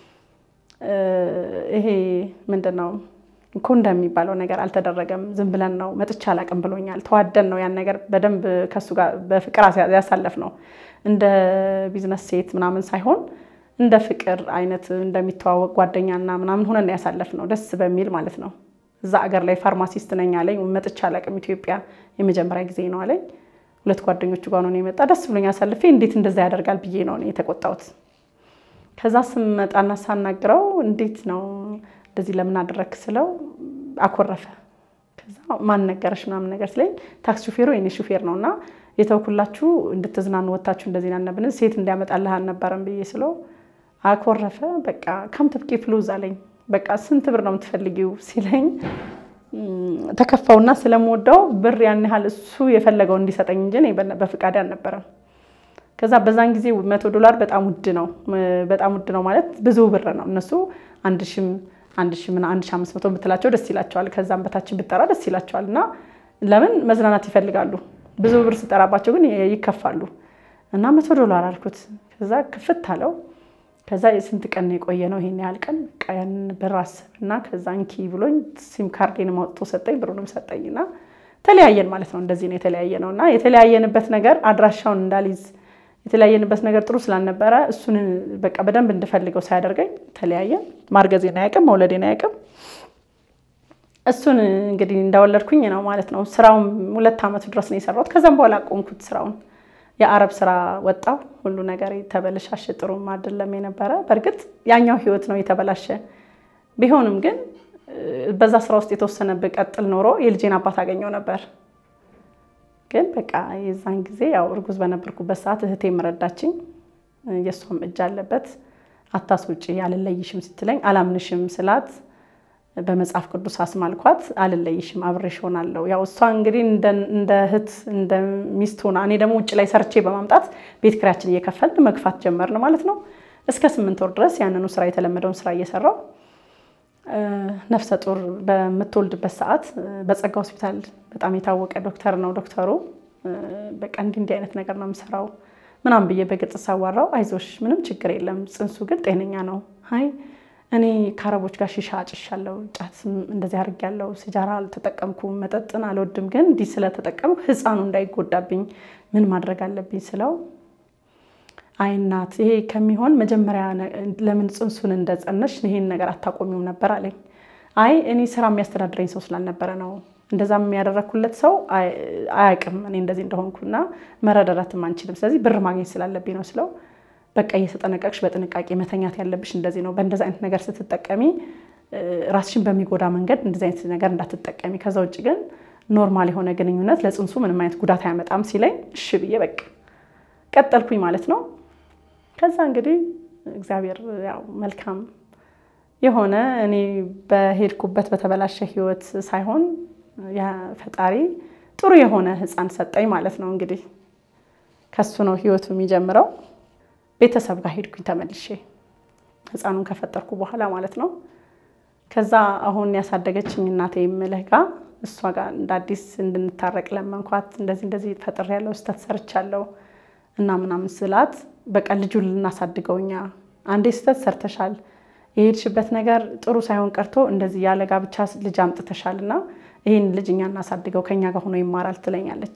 ይሄ ምንድን ነው ኮንደም የሚባለው ነገር አልተደረገም። ዝም ብለን ነው መጥቻ አላቅም ብሎኛል። ተዋደን ነው ያን ነገር በደንብ ከሱ ጋር በፍቅር ያሳለፍ ነው። እንደ ቢዝነስ ሴት ምናምን ሳይሆን እንደ ፍቅር አይነት እንደሚተዋወቅ ጓደኛና ምናምን ሆነን ያሳለፍ ነው። ደስ በሚል ማለት ነው። እዛ አገር ላይ ፋርማሲስት ነኝ አለኝ። መጥቻ አላቅም ኢትዮጵያ የመጀመሪያ ጊዜ ነው አለኝ። ሁለት ጓደኞቹ ጋር ነው የመጣ። ደስ ብሎኝ አሳልፌ እንዴት እንደዛ ያደርጋል ብዬ ነው የተቆጣሁት። ከዛ ስመጣና ሳናግረው እንዴት ነው እንደዚህ ለምን አደረክ ስለው አኮረፈ። ከዛ ማን ነገረሽ ምናምን ነገር ስለኝ ታክሲ ሹፌሩ የኔ ሹፌር ነው እና የተውኩላችሁ እንድትዝናኑ ወታችሁ እንደዚህ ናነብን ሴት እንዲያመጣልህ አልነበረም ብዬ ስለው አኮረፈ። በቃ ከም ትብቂ ፍሉዝ አለኝ። በቃ ስንት ብር ነው የምትፈልጊው ሲለኝ ተከፋውና ስለምወደው ብር ያን ያህል እሱ የፈለገው እንዲሰጠኝ እንጂ በፍቃድ አልነበረም። ከዛ በዛን ጊዜ መቶ ዶላር በጣም ውድ ነው። በጣም ውድ ነው ማለት ብዙ ብር ነው። እነሱ አንድ ሺህም አንድ ሺህ ምናምን አንድ ሺህ አምስት መቶ ብትላቸው ደስ ይላቸዋል። ከዛም በታችን ብጠራ ደስ ይላቸዋል። እና ለምን መዝናናት ይፈልጋሉ። ብዙ ብር ስጠራባቸው ግን ይከፋሉ። እና መቶ ዶላር አልኩት። ከዛ ክፍት አለው። ከዛ የስንት ቀን የቆየ ነው ይሄን ያህል ቀን ቀን ብር አስብና ከዛ እንኪ ብሎኝ ሲም ካርዴን አውጥቶ ሰጠኝ፣ ብሩንም ሰጠኝ እና ተለያየን ማለት ነው። እንደዚህ ነው የተለያየ ነው እና የተለያየንበት ነገር አድራሻውን እንዳልይዝ የተለያየንበት ነገር ጥሩ ስላልነበረ እሱን በቃ በደንብ እንድፈልገው ሳያደርገኝ ተለያየን። ማርገዜን አያውቅም፣ መውለዴን አያውቅም። እሱን እንግዲህ እንዳወለድኩኝ ነው ማለት ነው። ስራውን ሁለት ዓመቱ ድረስ ነው የሰራሁት። ከዛም በኋላ አቆምኩት ስራውን። የአረብ ስራ ወጣው። ሁሉ ነገር የተበለሻሸ ጥሩም አይደለም የነበረ። በእርግጥ ያኛው ህይወት ነው የተበላሸ ቢሆንም ግን በዛ ስራ ውስጥ የተወሰነ ብቀጥል ኖሮ የልጄን አባት አገኘው ነበር። ግን በቃ የዛን ጊዜ ያው እርጉዝ በነበርኩበት ሰዓት እህቴ የምረዳችኝ የእሷም እጅ አለበት። አታስውጪ አልለይሽም ስትለኝ አላምንሽም ስላት በመጽሐፍ ቅዱስ አስማልኳት። አልለይሽም አብሬሽ ሆናለሁ። ያው እሷ እንግዲህ እንደ እህት እንደ ሚስት ሆና እኔ ደግሞ ውጭ ላይ ሰርቼ በማምጣት ቤት ኪራያችን እየከፈልን መግፋት ጀመርን ማለት ነው። እስከ ስምንት ወር ድረስ ያንኑ ስራ የተለመደውን ስራ እየሰራው ነፍሰ ጡር በምትወልድበት ሰዓት በጸጋ ሆስፒታል በጣም የታወቀ ዶክተር ነው ዶክተሩ። በቃ እንዲህ እንዲህ አይነት ነገር ነው የምሰራው ምናምን ብዬ በግልጽ ሳዋራው አይዞሽ ምንም ችግር የለም ጽንሱ ግን ጤነኛ ነው። አይ እኔ ከአረቦች ጋር ሺሻ አጭሻለሁ፣ ጫት እንደዚህ አድርጌያለሁ፣ ሲጃራ አልተጠቀምኩም፣ መጠጥን አልወድም፣ ግን እንዲህ ስለተጠቀምኩ ህፃኑ እንዳይጎዳብኝ ምን ማድረግ አለብኝ ስለው አይ እናት ይሄ ከሚሆን መጀመሪያ ለምን ጽንሱን እንደጸነሽ ይሄን ነገር አታቆሚውም ነበር አለኝ። አይ እኔ ስራ የሚያስተዳድረኝ ሰው ስላልነበረ ነው እንደዛም የሚያደረግኩለት ሰው አያውቅም እኔ እንደዚህ እንደሆንኩና መረዳዳትም አንችልም። ስለዚህ ብር ማግኘት ስላለብኝ ነው ስለው በቃ እየተጠነቀቅሽ በጥንቃቄ መተኛት ያለብሽ እንደዚህ ነው። በእንደዚህ አይነት ነገር ስትጠቀሚ ራስሽን በሚጎዳ መንገድ እንደዚህ አይነት ነገር እንዳትጠቀሚ፣ ከዛ ውጭ ግን ኖርማል የሆነ ግንኙነት ለፅንሱ ምንም አይነት ጉዳት አያመጣም ሲለኝ እሺ ብዬ በቃ ቀጠልኩኝ ማለት ነው። ከዛ እንግዲህ እግዚአብሔር ያው መልካም የሆነ እኔ በሄድኩበት በተበላሸ ህይወት ሳይሆን ፈጣሪ ጥሩ የሆነ ህፃን ሰጠኝ ማለት ነው። እንግዲህ ከሱ ነው ህይወቱ የሚጀምረው። ቤተሰብ ጋር ሄድኩኝ ተመልሼ ህፃኑን ከፈጠርኩ በኋላ ማለት ነው። ከዛ አሁን ያሳደገችኝ እናቴ የምልህ ጋር እሷ ጋር እንደ አዲስ እንድንታረቅ ለመንኳት። እንደዚህ እንደዚህ ፈጥሬያለሁ፣ ስህተት ሰርቻለሁ እና ምናምን ስላት በቃ ልጁን ልናሳድገው እኛ አንዴ ስህተት ሰርተሻል፣ የሄድሽበት ነገር ጥሩ ሳይሆን ቀርቶ እንደዚህ ያለ ጋብቻ ልጅ አምጥተሻል እና ይህን ልጅ እኛ እናሳድገው ከኛ ጋር ሆኖ ይማራል ትለኛለች።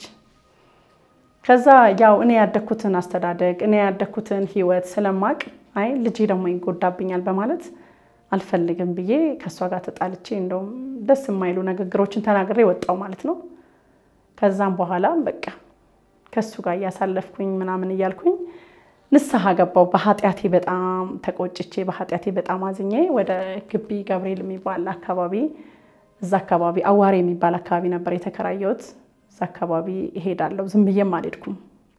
ከዛ ያው እኔ ያደግኩትን አስተዳደግ እኔ ያደግኩትን ህይወት ስለማቅ አይ ልጄ ደግሞ ይጎዳብኛል በማለት አልፈልግም ብዬ ከእሷ ጋር ተጣልቼ እንደውም ደስ የማይሉ ንግግሮችን ተናግሬ ወጣው ማለት ነው። ከዛም በኋላ በቃ ከሱ ጋር እያሳለፍኩኝ ምናምን እያልኩኝ ንስሐ ገባው። በኃጢአቴ በጣም ተቆጭቼ በኃጢአቴ በጣም አዝኜ ወደ ግቢ ገብርኤል የሚባል አካባቢ እዛ አካባቢ አዋሬ የሚባል አካባቢ ነበር የተከራየሁት። እዛ አካባቢ እሄዳለሁ። ዝም ብዬም አልሄድኩም።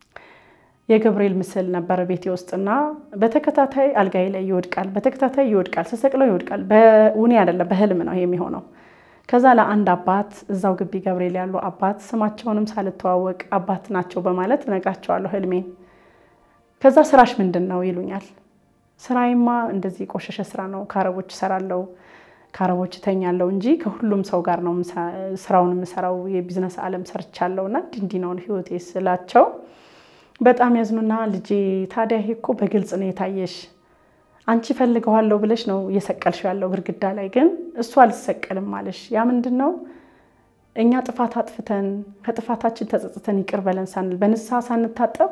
የገብርኤል ምስል ነበር ቤቴ ውስጥና በተከታታይ አልጋዬ ላይ ይወድቃል፣ በተከታታይ ይወድቃል፣ ስሰቅለው ይወድቃል። በውኔ አይደለም በህልም ነው ይሄ የሚሆነው። ከዛ ለአንድ አባት እዛው ግቢ ገብርኤል ያሉ አባት ስማቸውንም ሳልተዋወቅ አባት ናቸው በማለት እነግራቸዋለሁ ህልሜን። ከዛ ስራሽ ምንድን ነው ይሉኛል። ስራዬማ እንደዚህ የቆሸሸ ስራ ነው፣ ከአረቦች እሰራለሁ፣ ከአረቦች እተኛለሁ እንጂ ከሁሉም ሰው ጋር ነው ስራውን የምሰራው፣ የቢዝነስ ዓለም ሰርቻለሁ እና እንዲህ ነው ህይወቴ ስላቸው በጣም ያዝኑና ልጄ ታዲያ ይሄ እኮ በግልጽ ነው የታየሽ አንቺ ፈልገዋለሁ ብለሽ ነው እየሰቀልሽ ያለው ግድግዳ ላይ ግን እሱ አልሰቀልም አለሽ። ያ ምንድን ነው? እኛ ጥፋት አጥፍተን ከጥፋታችን ተጸጽተን ይቅር በለን ሳንል በንስሐ ሳንታጠብ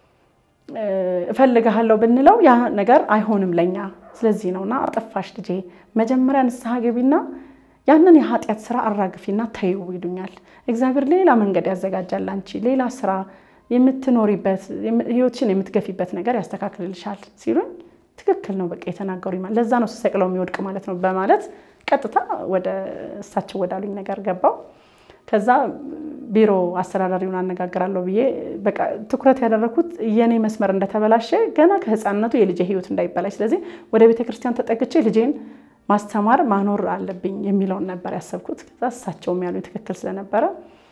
እፈልግሃለሁ ብንለው ያ ነገር አይሆንም ለኛ። ስለዚህ ነውና አጠፋሽ ልጄ፣ መጀመሪያ ንስሐ ገቢና ያንን የኃጢአት ስራ አራግፊና ተይው ይሉኛል። እግዚአብሔር ሌላ መንገድ ያዘጋጃል፣ አንቺ ሌላ ስራ የምትኖሪበት ህይወትሽን የምትገፊበት ነገር ያስተካክልልሻል ሲሉኝ ትክክል ነው በቃ የተናገሩ ይማል ለዛ ነው ስሰቅለው የሚወድቅ ማለት ነው በማለት ቀጥታ ወደ እሳቸው ወዳሉኝ ነገር ገባው። ከዛ ቢሮ አስተዳዳሪውን አነጋግራለሁ ብዬ በቃ ትኩረት ያደረኩት የኔ መስመር እንደተበላሸ ገና ከህፃንነቱ የልጄ ህይወት እንዳይበላሽ፣ ስለዚህ ወደ ቤተ ክርስቲያን ተጠግቼ ልጄን ማስተማር ማኖር አለብኝ የሚለውን ነበር ያሰብኩት። ከዛ እሳቸውም ያሉኝ ትክክል ስለነበረ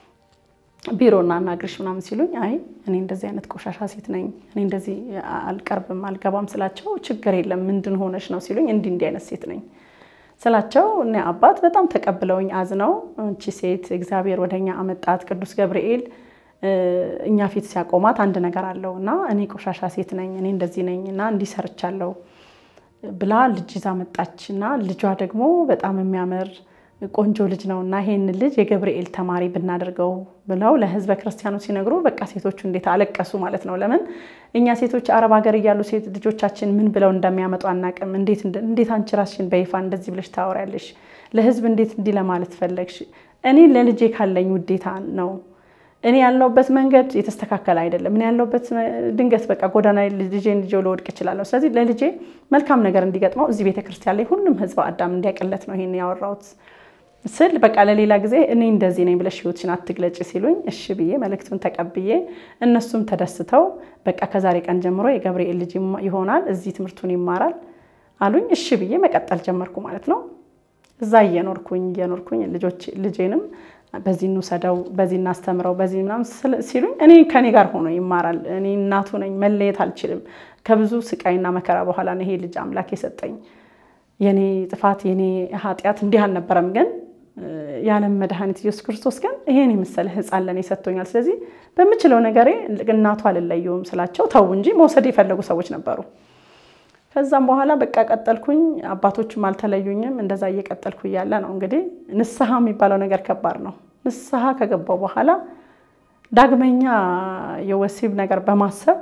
ቢሮ እናናግርሽ ምናምን ሲሉኝ አይ እኔ እንደዚህ አይነት ቆሻሻ ሴት ነኝ፣ እኔ እንደዚህ አልቀርብም አልገባም ስላቸው ችግር የለም ምንድን ሆነሽ ነው ሲሉኝ እንዲህ እንዲህ አይነት ሴት ነኝ ስላቸው እኔ አባት በጣም ተቀብለውኝ አዝነው እንቺ ሴት እግዚአብሔር ወደኛ አመጣት ቅዱስ ገብርኤል እኛ ፊት ሲያቆማት አንድ ነገር አለው እና እኔ ቆሻሻ ሴት ነኝ እኔ እንደዚህ ነኝ እና እንዲህ ሰርቻለሁ ብላ ልጅ ይዛ መጣች እና ልጇ ደግሞ በጣም የሚያምር ቆንጆ ልጅ ነው እና ይሄን ልጅ የገብርኤል ተማሪ ብናደርገው ብለው ለሕዝበ ክርስቲያኑ ሲነግሩ በቃ ሴቶቹ እንዴት አለቀሱ ማለት ነው። ለምን እኛ ሴቶች አረብ ሀገር እያሉ ሴት ልጆቻችን ምን ብለው እንደሚያመጡ አናቅም። እንዴት አንቺ ራስሽን በይፋ እንደዚህ ብለሽ ታወሪያለሽ? ለሕዝብ እንዴት እንዲህ ለማለት ፈለግሽ? እኔ ለልጄ ካለኝ ውዴታ ነው። እኔ ያለሁበት መንገድ የተስተካከለ አይደለም። እኔ ያለሁበት ድንገት በቃ ጎዳና ልጄን ልጄው ልወድቅ እችላለሁ። ስለዚህ ለልጄ መልካም ነገር እንዲገጥመው እዚህ ቤተክርስቲያን ላይ ሁሉም ሕዝበ አዳም እንዲያቀለት ነው ይሄን ያወራሁት ስል በቃ ለሌላ ጊዜ እኔ እንደዚህ ነኝ ብለሽ ህይወትሽን አትግለጭ ሲሉኝ እሺ ብዬ መልእክቱን ተቀብዬ እነሱም ተደስተው በቃ ከዛሬ ቀን ጀምሮ የገብርኤል ልጅ ይሆናል እዚህ ትምህርቱን ይማራል አሉኝ። እሺ ብዬ መቀጠል ጀመርኩ ማለት ነው። እዛ እየኖርኩኝ እየኖርኩኝ ልጆች ልጄንም በዚህ እንውሰደው፣ በዚህ እናስተምረው፣ በዚህ ምናምን ሲሉኝ እኔ ከኔ ጋር ሆኖ ይማራል። እኔ እናቱ ነኝ፣ መለየት አልችልም። ከብዙ ስቃይና መከራ በኋላ ነው ይሄ ልጅ አምላክ የሰጠኝ። የኔ ጥፋት የኔ ኃጢአት እንዲህ አልነበረም ግን የዓለም መድኃኒት ኢየሱስ ክርስቶስ ግን ይሄን የመሰለ ሕፃን ለእኔ ሰጥቶኛል። ስለዚህ በምችለው ነገሬ እናቱ አልለየውም ስላቸው ተው እንጂ መውሰድ የፈለጉ ሰዎች ነበሩ። ከዛም በኋላ በቃ ቀጠልኩኝ። አባቶችም አልተለዩኝም። እንደዛ እየቀጠልኩ እያለ ነው እንግዲህ ንስሐ የሚባለው ነገር ከባድ ነው። ንስሐ ከገባው በኋላ ዳግመኛ የወሲብ ነገር በማሰብ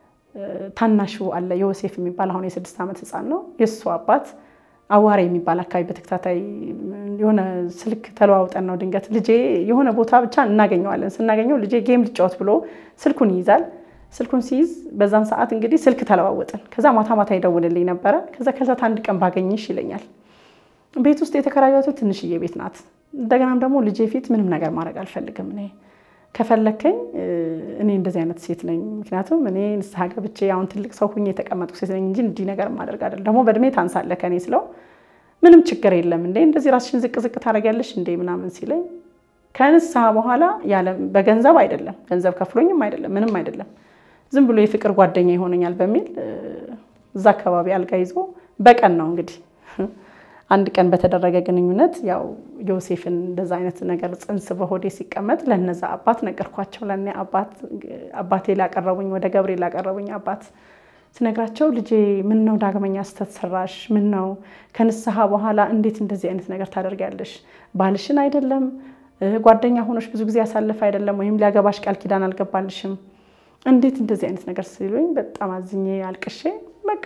ታናሹ አለ ዮሴፍ የሚባል አሁን የስድስት ዓመት ሕፃን ነው የእሱ አባት አዋሬ የሚባል አካባቢ በተከታታይ የሆነ ስልክ ተለዋውጠን ነው ድንገት ልጄ የሆነ ቦታ ብቻ እናገኘዋለን። ስናገኘው ልጄ ጌም ልጫወት ብሎ ስልኩን ይይዛል። ስልኩን ሲይዝ በዛን ሰዓት እንግዲህ ስልክ ተለዋወጥን። ከዛ ማታ ማታ ይደውልልኝ ነበረ። ከዛ ከዛት አንድ ቀን ባገኝሽ ይለኛል። ቤት ውስጥ የተከራዩት ትንሽዬ ቤት ናት። እንደገናም ደግሞ ልጄ ፊት ምንም ነገር ማድረግ አልፈልግም። እኔ ከፈለከኝ እኔ እንደዚህ አይነት ሴት ነኝ። ምክንያቱም እኔ ንስሐ ገብቼ አሁን ትልቅ ሰው ሁኜ የተቀመጥኩ ሴት ነኝ እንጂ እንዲህ ነገር ማድረግ አይደለም። ደግሞ በእድሜ ታንሳለህ ከኔ ስለው ምንም ችግር የለም እንዴ እንደዚህ ራስሽን ዝቅ ዝቅ ታደርጊያለሽ እንዴ ምናምን ሲለኝ ከንስሐ በኋላ ያለ በገንዘብ አይደለም ገንዘብ ከፍሎኝም አይደለም ምንም አይደለም ዝም ብሎ የፍቅር ጓደኛ ይሆነኛል በሚል እዛ አካባቢ አልጋ ይዞ በቀን ነው እንግዲህ አንድ ቀን በተደረገ ግንኙነት ያው ዮሴፍን እንደዛ አይነት ነገር ጽንስ በሆዴ ሲቀመጥ ለነዛ አባት ነገርኳቸው። ለእኔ አባቴ ላቀረቡኝ ወደ ገብሬ ላቀረቡኝ አባት ስነግራቸው ልጄ ምን ነው ዳግመኛ ስተት ሰራሽ? ምን ነው ከንስሐ በኋላ እንዴት እንደዚህ አይነት ነገር ታደርጊያለሽ? ባልሽን አይደለም ጓደኛ ሆኖች ብዙ ጊዜ ያሳልፍ አይደለም ወይም ሊያገባሽ ቃል ኪዳን አልገባልሽም እንዴት እንደዚህ አይነት ነገር ሲሉኝ በጣም አዝኜ አልቅሼ በቃ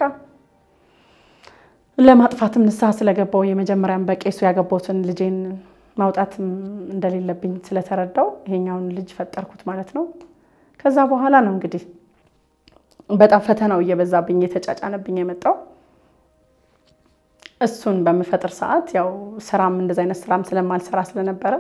ለማጥፋትም ንስሐ ስለገባው የመጀመሪያም በቄሱ ያገባሁትን ልጄን ማውጣትም እንደሌለብኝ ስለተረዳው ይሄኛውን ልጅ ፈጠርኩት ማለት ነው። ከዛ በኋላ ነው እንግዲህ በጣም ፈተናው እየበዛብኝ የተጫጫነብኝ የመጣው። እሱን በምፈጥር ሰዓት ያው ስራም እንደዚ አይነት ስራም ስለማልሰራ ስለነበረ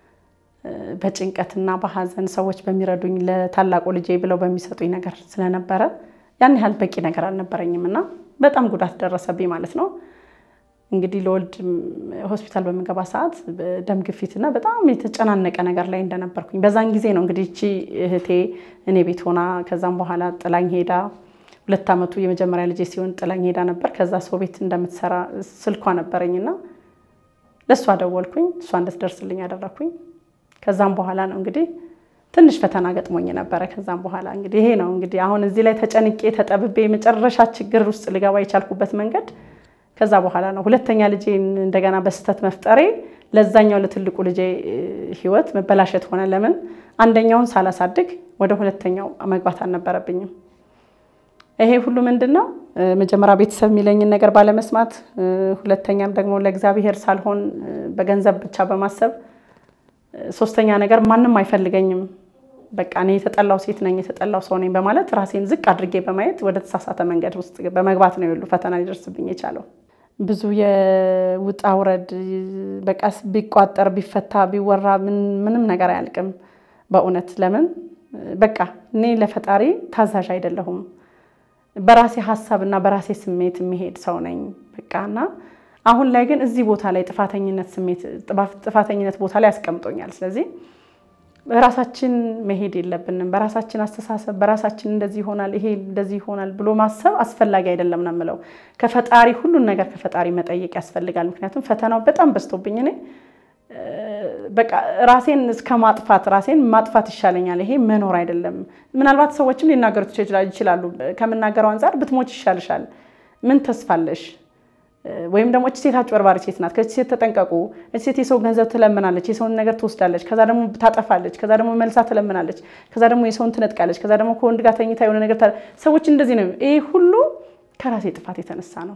በጭንቀትና በሀዘን ሰዎች በሚረዱኝ ለታላቁ ልጄ ብለው በሚሰጡኝ ነገር ስለነበረ ያን ያህል በቂ ነገር አልነበረኝም እና በጣም ጉዳት ደረሰብኝ ማለት ነው። እንግዲህ ለወልድ ሆስፒታል በምገባ ሰዓት ደም ግፊትና በጣም የተጨናነቀ ነገር ላይ እንደነበርኩኝ በዛን ጊዜ ነው እንግዲህ እቺ እህቴ እኔ ቤት ሆና ከዛም በኋላ ጥላኝ ሄዳ ሁለት ዓመቱ የመጀመሪያ ልጄ ሲሆን ጥላኝ ሄዳ ነበር። ከዛ ሰው ቤት እንደምትሰራ ስልኳ ነበረኝና ለእሷ ደወልኩኝ። እሷ እንድትደርስልኝ ያደረግኩኝ። ከዛም በኋላ ነው እንግዲህ ትንሽ ፈተና ገጥሞኝ ነበረ። ከዛም በኋላ እንግዲህ ይሄ ነው እንግዲህ አሁን እዚህ ላይ ተጨንቄ ተጠብቤ የመጨረሻ ችግር ውስጥ ልገባ የቻልኩበት መንገድ ከዛ በኋላ ነው። ሁለተኛ ልጄን እንደገና በስህተት መፍጠሬ ለዛኛው ለትልቁ ልጄ ሕይወት መበላሸት ሆነ። ለምን አንደኛውን ሳላሳድግ ወደ ሁለተኛው መግባት አልነበረብኝም። ይሄ ሁሉ ምንድን ነው? መጀመሪያ ቤተሰብ የሚለኝን ነገር ባለመስማት፣ ሁለተኛም ደግሞ ለእግዚአብሔር ሳልሆን በገንዘብ ብቻ በማሰብ ሶስተኛ ነገር ማንም አይፈልገኝም፣ በቃ እኔ የተጠላው ሴት ነኝ፣ የተጠላው ሰው ነኝ በማለት ራሴን ዝቅ አድርጌ በማየት ወደ ተሳሳተ መንገድ ውስጥ በመግባት ነው የሁሉ ፈተና ሊደርስብኝ የቻለው። ብዙ የውጣ ውረድ በቃ ቢቋጠር ቢፈታ ቢወራ ምንም ነገር አያልቅም በእውነት ለምን በቃ እኔ ለፈጣሪ ታዛዥ አይደለሁም። በራሴ ሀሳብ እና በራሴ ስሜት የሚሄድ ሰው ነኝ በቃ እና አሁን ላይ ግን እዚህ ቦታ ላይ ጥፋተኝነት ስሜት ጥፋተኝነት ቦታ ላይ ያስቀምጦኛል። ስለዚህ በራሳችን መሄድ የለብንም። በራሳችን አስተሳሰብ በራሳችን እንደዚህ ይሆናል፣ ይሄ እንደዚህ ይሆናል ብሎ ማሰብ አስፈላጊ አይደለም ነው የምለው። ከፈጣሪ ሁሉን ነገር ከፈጣሪ መጠየቅ ያስፈልጋል። ምክንያቱም ፈተናው በጣም በዝቶብኝ እኔ በቃ ራሴን እስከ ማጥፋት ራሴን ማጥፋት ይሻለኛል። ይሄ መኖር አይደለም። ምናልባት ሰዎችም ሊናገሩት ይችላሉ። ከምናገረው አንጻር ብትሞች ይሻልሻል፣ ምን ተስፋለሽ ወይም ደግሞ እች ሴት አጭበርባሪ ሴት ናት፣ ከች ሴት ተጠንቀቁ፣ እች ሴት የሰው ገንዘብ ትለምናለች፣ የሰውን ነገር ትወስዳለች፣ ከዛ ደግሞ ታጠፋለች፣ ከዛ ደግሞ መልሳ ትለምናለች፣ ከዛ ደግሞ የሰውን ትነጥቃለች፣ ከዛ ደግሞ ከወንድ ጋር ተኝታ የሆነ ነገር ሰዎች እንደዚህ ነው። ይሄ ሁሉ ከራሴ ጥፋት የተነሳ ነው።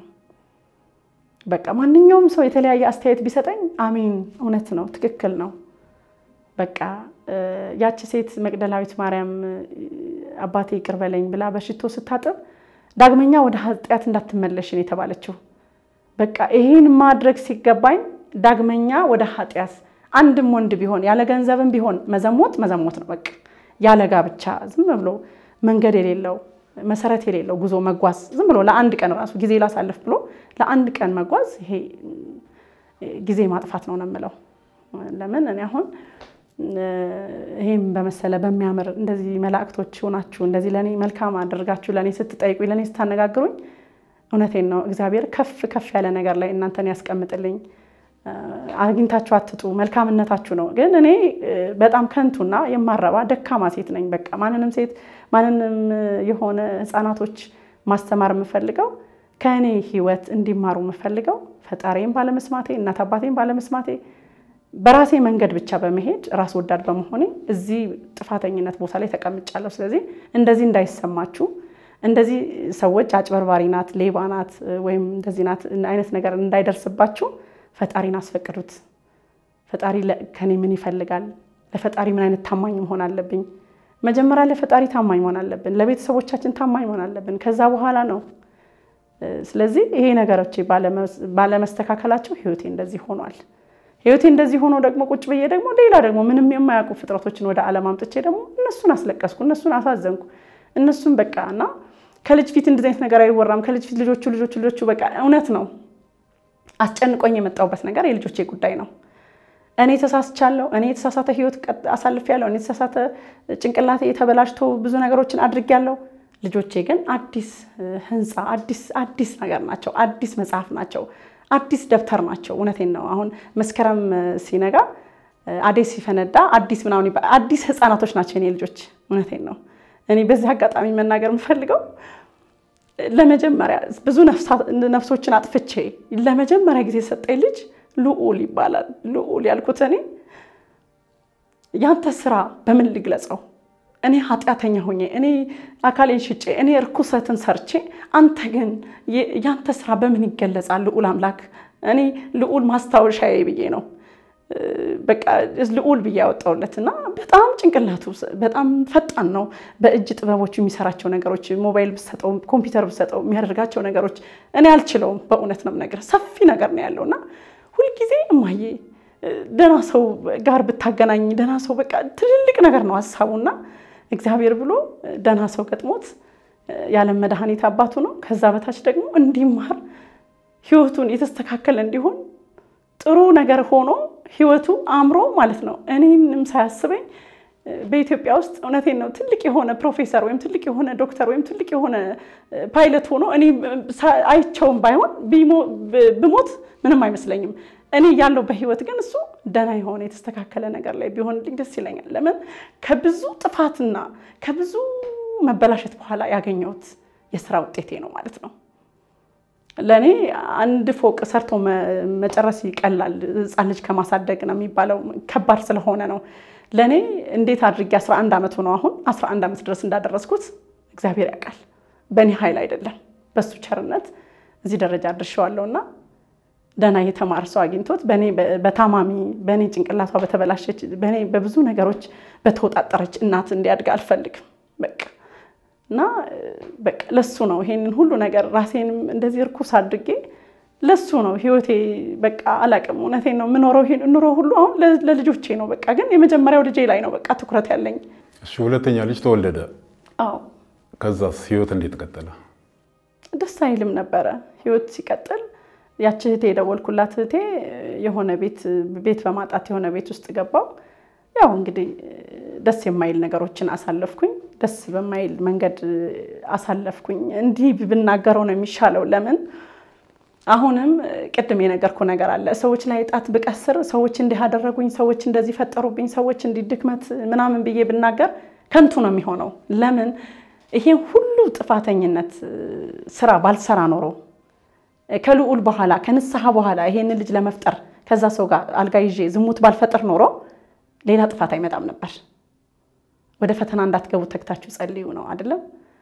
በቃ ማንኛውም ሰው የተለያየ አስተያየት ቢሰጠኝ አሜን፣ እውነት ነው፣ ትክክል ነው። በቃ ያቺ ሴት መቅደላዊት ማርያም አባቴ ይቅር በለኝ ብላ በሽቶ ስታጥብ ዳግመኛ ወደ ኃጢአት እንዳትመለሽን የተባለችው በቃ ይህን ማድረግ ሲገባኝ ዳግመኛ ወደ ኃጢአት አንድም ወንድ ቢሆን ያለ ገንዘብም ቢሆን መዘሞት መዘሞት ነው። በቃ ያለ ጋብቻ ዝም ብሎ መንገድ የሌለው መሰረት የሌለው ጉዞ መጓዝ ዝም ብሎ ለአንድ ቀን ራሱ ጊዜ ላሳልፍ ብሎ ለአንድ ቀን መጓዝ ይሄ ጊዜ ማጥፋት ነው ነው የምለው። ለምን እኔ አሁን ይሄም በመሰለ በሚያምር እንደዚህ መላእክቶች ሆናችሁ እንደዚህ ለእኔ መልካም አድርጋችሁ ለእኔ ስትጠይቁኝ ለእኔ ስታነጋግሩኝ እውነቴን ነው። እግዚአብሔር ከፍ ከፍ ያለ ነገር ላይ እናንተን ያስቀምጥልኝ። አግኝታችሁ አትጡ፣ መልካምነታችሁ ነው። ግን እኔ በጣም ከንቱና የማረባ ደካማ ሴት ነኝ። በቃ ማንንም ሴት ማንንም የሆነ ሕፃናቶች ማስተማር የምፈልገው ከእኔ ሕይወት እንዲማሩ የምፈልገው ፈጣሪም ባለመስማቴ እናት አባቴም ባለመስማቴ በራሴ መንገድ ብቻ በመሄድ ራስ ወዳድ በመሆኔ እዚህ ጥፋተኝነት ቦታ ላይ ተቀምጫለሁ። ስለዚህ እንደዚህ እንዳይሰማችሁ እንደዚህ ሰዎች አጭበርባሪ ናት፣ ሌባ ናት ወይም እንደዚህ ናት አይነት ነገር እንዳይደርስባችሁ ፈጣሪን አስፈቅዱት። ፈጣሪ ከኔ ምን ይፈልጋል? ለፈጣሪ ምን አይነት ታማኝ መሆን አለብኝ? መጀመሪያ ለፈጣሪ ታማኝ መሆን አለብን። ለቤተሰቦቻችን ታማኝ መሆን አለብን። ከዛ በኋላ ነው። ስለዚህ ይሄ ነገሮች ባለመስተካከላቸው ህይወቴ እንደዚህ ሆኗል። ህይወቴ እንደዚህ ሆኖ ደግሞ ቁጭ ብዬ ደግሞ ሌላ ደግሞ ምንም የማያውቁ ፍጥረቶችን ወደ ዓለም አምጥቼ ደግሞ እነሱን አስለቀስኩ፣ እነሱን አሳዘንኩ። እነሱን በቃ እና ከልጅ ፊት እንደዚህ አይነት ነገር አይወራም። ከልጅ ፊት ልጆቹ ልጆቹ ልጆቹ በቃ እውነት ነው። አስጨንቆኝ የመጣሁበት ነገር የልጆቼ ጉዳይ ነው። እኔ ተሳስቻለሁ። እኔ የተሳሳተ ህይወት አሳልፌያለሁ። እኔ የተሳሳተ ጭንቅላቴ የተበላሽቶ ብዙ ነገሮችን አድርጌያለሁ። ልጆቼ ግን አዲስ ህንፃ አዲስ አዲስ ነገር ናቸው። አዲስ መጽሐፍ ናቸው። አዲስ ደብተር ናቸው። እውነቴን ነው። አሁን መስከረም ሲነጋ አዴስ ሲፈነዳ አዲስ ምናምን ይባላል። አዲስ ህፃናቶች ናቸው የኔ ልጆች። እውነቴን ነው። እኔ በዚህ አጋጣሚ መናገር የምፈልገው ለመጀመሪያ ብዙ ነፍሶችን አጥፍቼ ለመጀመሪያ ጊዜ የሰጠኝ ልጅ ልዑል ይባላል። ልዑል ያልኩት እኔ ያንተ ስራ በምን ልግለጸው? እኔ ኃጢአተኛ ሆኜ እኔ አካሌን ሽጬ እኔ እርኩሰትን ሰርቼ፣ አንተ ግን ያንተ ስራ በምን ይገለጻል? ልዑል አምላክ እኔ ልዑል ማስታወሻዬ ብዬ ነው በቃ ልዑል ብዬ ያወጣውለት እና በጣም ጭንቅላቱ በጣም ፈጣን ነው። በእጅ ጥበቦች የሚሰራቸው ነገሮች ሞባይል ብሰጠው ኮምፒውተር ብሰጠው የሚያደርጋቸው ነገሮች እኔ አልችለውም። በእውነት ነው የምነግርህ ሰፊ ነገር ነው ያለው እና ሁልጊዜ እማዬ ደህና ሰው ጋር ብታገናኝ ደህና ሰው በቃ ትልልቅ ነገር ነው ሀሳቡና እግዚአብሔር ብሎ ደህና ሰው ገጥሞት የዓለም መድኃኒት አባቱ ነው። ከዛ በታች ደግሞ እንዲማር ህይወቱን የተስተካከለ እንዲሆን ጥሩ ነገር ሆኖ ህይወቱ አምሮ ማለት ነው። እኔንም ሳያስበኝ በኢትዮጵያ ውስጥ እውነቴን ነው ትልቅ የሆነ ፕሮፌሰር ወይም ትልቅ የሆነ ዶክተር ወይም ትልቅ የሆነ ፓይለት ሆኖ እኔ አይቸውም ባይሆን ብሞት ምንም አይመስለኝም። እኔ ያለው በህይወት ግን እሱ ደህና የሆነ የተስተካከለ ነገር ላይ ቢሆንልኝ ደስ ይለኛል። ለምን ከብዙ ጥፋትና ከብዙ መበላሸት በኋላ ያገኘሁት የስራ ውጤቴ ነው ማለት ነው። ለእኔ አንድ ፎቅ ሰርቶ መጨረስ ይቀላል፣ ህፃን ልጅ ከማሳደግ ነው የሚባለው ከባድ ስለሆነ ነው። ለእኔ እንዴት አድርጌ 11 ዓመት ሆነው አሁን 11 ዓመት ድረስ እንዳደረስኩት እግዚአብሔር ያውቃል። በእኔ ኃይል አይደለም፣ በሱ ቸርነት እዚህ ደረጃ አድርሼዋለሁ እና ደህና የተማረ ሰው አግኝቶት በእኔ በታማሚ በእኔ ጭንቅላቷ በተበላሸች በእኔ በብዙ ነገሮች በተወጣጠረች እናት እንዲያድግ አልፈልግም በቃ እና በቃ ለሱ ነው ይሄንን ሁሉ ነገር ራሴንም እንደዚህ እርኩስ አድርጌ ለሱ ነው ህይወቴ በቃ አላቅም። እውነቴን ነው የምኖረው ኑሮ ሁሉ አሁን ለልጆቼ ነው በቃ ግን የመጀመሪያው ልጄ ላይ ነው በቃ ትኩረት ያለኝ። እሺ፣ ሁለተኛ ልጅ ተወለደ። አዎ። ከዛስ ህይወት እንዴት ቀጠለ? ደስ አይልም ነበረ ህይወት ሲቀጥል ያቺ እህቴ የደወልኩላት እህቴ የሆነ ቤት ቤት በማጣት የሆነ ቤት ውስጥ ገባው። ያው እንግዲህ ደስ የማይል ነገሮችን አሳለፍኩኝ። ደስ በማይል መንገድ አሳለፍኩኝ። እንዲህ ብናገረው ነው የሚሻለው። ለምን አሁንም ቅድም የነገርኩ ነገር አለ። ሰዎች ላይ ጣት ብቀስር፣ ሰዎች እንዲህ አደረጉኝ፣ ሰዎች እንደዚህ ፈጠሩብኝ፣ ሰዎች እንዲህ ድክመት ምናምን ብዬ ብናገር ከንቱ ነው የሚሆነው። ለምን ይሄን ሁሉ ጥፋተኝነት ስራ ባልሰራ ኖሮ ከልዑል በኋላ ከንስሐ በኋላ ይሄንን ልጅ ለመፍጠር ከዛ ሰው ጋር አልጋ ይዤ ዝሙት ባልፈጥር ኖሮ ሌላ ጥፋት አይመጣም ነበር። ወደ ፈተና እንዳትገቡ ተግታችሁ ጸልዩ ነው አይደለም?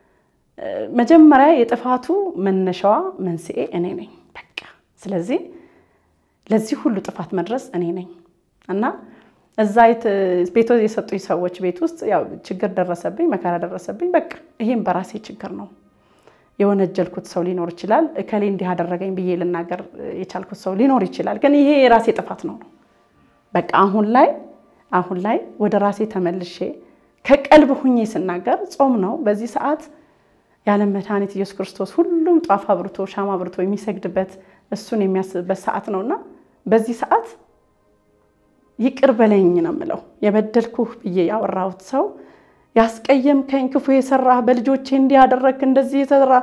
መጀመሪያ የጥፋቱ መነሻዋ መንስኤ እኔ ነኝ። በቃ ስለዚህ ለዚህ ሁሉ ጥፋት መድረስ እኔ ነኝ እና እዛ ቤቶ የሰጡኝ ሰዎች ቤት ውስጥ ያው ችግር ደረሰብኝ፣ መከራ ደረሰብኝ። በቃ ይሄም በራሴ ችግር ነው። የወነጀልኩት ሰው ሊኖር ይችላል። እከሌ እንዲህ አደረገኝ ብዬ ልናገር የቻልኩት ሰው ሊኖር ይችላል። ግን ይሄ የራሴ ጥፋት ነው ነው በቃ አሁን ላይ አሁን ላይ ወደ ራሴ ተመልሼ ከቀልብ ሁኜ ስናገር ጾም ነው። በዚህ ሰዓት የዓለም መድኃኒት ኢየሱስ ክርስቶስ ሁሉም ጧፍ አብርቶ ሻማ አብርቶ የሚሰግድበት እሱን የሚያስብበት ሰዓት ነውና በዚህ ሰዓት ይቅር በለኝ ነው የምለው። የበደልኩህ ብዬ ያወራሁት ሰው ያስቀየምከኝ፣ ክፉ የሰራህ በልጆቼ እንዲህ ያደረግክ እንደዚህ የተሰራ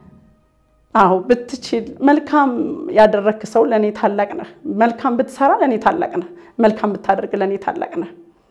አዎ ብትችል መልካም ያደረግክ ሰው ለእኔ ታላቅ ነህ። መልካም ብትሰራ ለእኔ ታላቅ ነህ። መልካም ብታደርግ ለእኔ ታላቅ ነህ።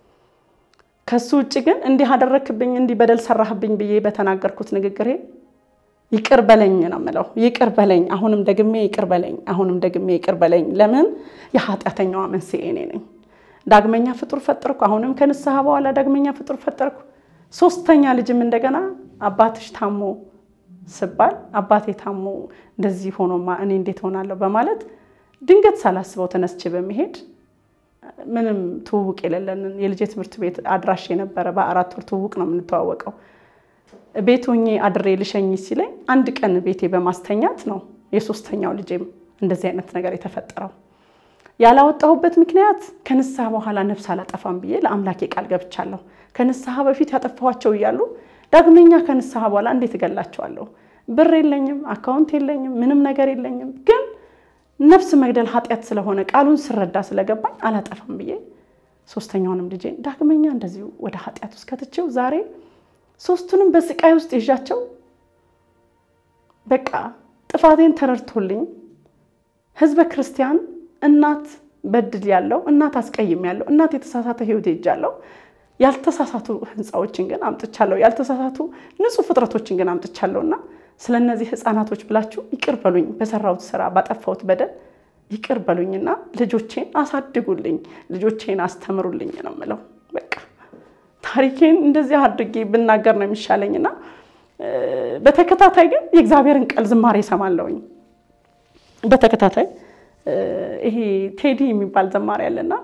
ከሱ ውጭ ግን እንዲህ አደረግክብኝ፣ እንዲህ በደል ሰራህብኝ ብዬ በተናገርኩት ንግግሬ ይቅር በለኝ ነው የምለው። ይቅር በለኝ፣ አሁንም ደግሜ ይቅር በለኝ፣ አሁንም ደግሜ ይቅር በለኝ። ለምን የኃጢአተኛዋ መንስኤ እኔ ነኝ። ዳግመኛ ፍጡር ፈጠርኩ። አሁንም ከንስሐ በኋላ ዳግመኛ ፍጡር ፈጠርኩ። ሶስተኛ ልጅም እንደገና አባትሽ ታሞ ስባል አባቴ ታሞ እንደዚህ ሆኖማ እኔ እንዴት ሆናለሁ በማለት ድንገት ሳላስበው ተነስቼ በመሄድ ምንም ትውውቅ የሌለንን የልጄ ትምህርት ቤት አድራሽ የነበረ በአራት ወር ትውውቅ ነው የምንተዋወቀው። ቤት ሆኜ አድሬ ልሸኝ ሲለኝ አንድ ቀን ቤቴ በማስተኛት ነው የሶስተኛው ልጄም እንደዚህ አይነት ነገር የተፈጠረው። ያላወጣሁበት ምክንያት ከንስሐ በኋላ ነፍስ አላጠፋም ብዬ ለአምላኬ ቃል ገብቻለሁ። ከንስሐ በፊት ያጠፋኋቸው እያሉ ዳግመኛ ከንስሐ በኋላ እንዴት እገላቸዋለሁ? ብር የለኝም፣ አካውንት የለኝም፣ ምንም ነገር የለኝም። ግን ነፍስ መግደል ኃጢአት ስለሆነ ቃሉን ስረዳ ስለገባኝ አላጠፋም ብዬ ሶስተኛውንም ልጄ ዳግመኛ እንደዚሁ ወደ ኃጢአት ውስጥ ከትቼው ዛሬ ሶስቱንም በስቃይ ውስጥ ይዣቸው በቃ ጥፋቴን ተረድቶልኝ ህዝበ ክርስቲያን እናት በድል ያለው እናት አስቀይም ያለው እናት የተሳሳተ ህይወት ሄጃለሁ። ያልተሳሳቱ ህንፃዎችን ግን አምጥቻለሁ። ያልተሳሳቱ ንጹህ ፍጥረቶችን ግን አምጥቻለሁ እና ስለ እነዚህ ህፃናቶች ብላችሁ ይቅር በሉኝ። በሰራሁት ስራ ባጠፋሁት በደል ይቅር በሉኝና ልጆቼን አሳድጉልኝ፣ ልጆቼን አስተምሩልኝ ነው የምለው። በቃ ታሪኬን እንደዚህ አድርጌ ብናገር ነው የሚሻለኝና በተከታታይ ግን የእግዚአብሔርን ቃል ዝማሬ እሰማለሁኝ። በተከታታይ ይሄ ቴዲ የሚባል ዘማሪ አለና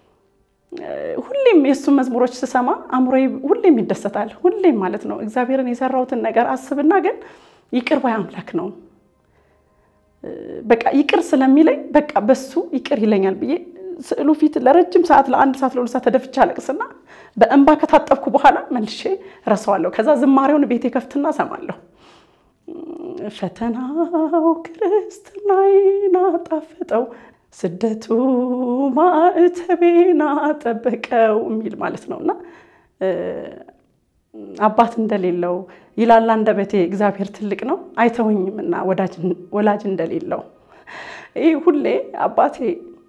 ሁሌም የእሱን መዝሙሮች ስሰማ አእምሮዬ ሁሌም ይደሰታል። ሁሌም ማለት ነው እግዚአብሔርን የሰራሁትን ነገር አስብና ግን ይቅር ባይ አምላክ ነው በቃ ይቅር ስለሚለኝ በቃ በሱ ይቅር ይለኛል ብዬ ስዕሉ ፊት ለረጅም ሰዓት ለአንድ ሰዓት ለሁለት ሰዓት ተደፍቼ አለቅስና በእንባ ከታጠብኩ በኋላ መልሼ ረሳዋለሁ። ከዛ ዝማሬውን ቤቴ ከፍትና እሰማለሁ። ፈተናው ክርስትናዬን አጣፈጠው፣ ስደቱ ማዕተቤን አጠበቀው የሚል ማለት ነው እና አባት እንደሌለው ይላል አንደበቴ እግዚአብሔር ትልቅ ነው አይተወኝምና ወላጅ እንደሌለው። ይህ ሁሌ አባቴ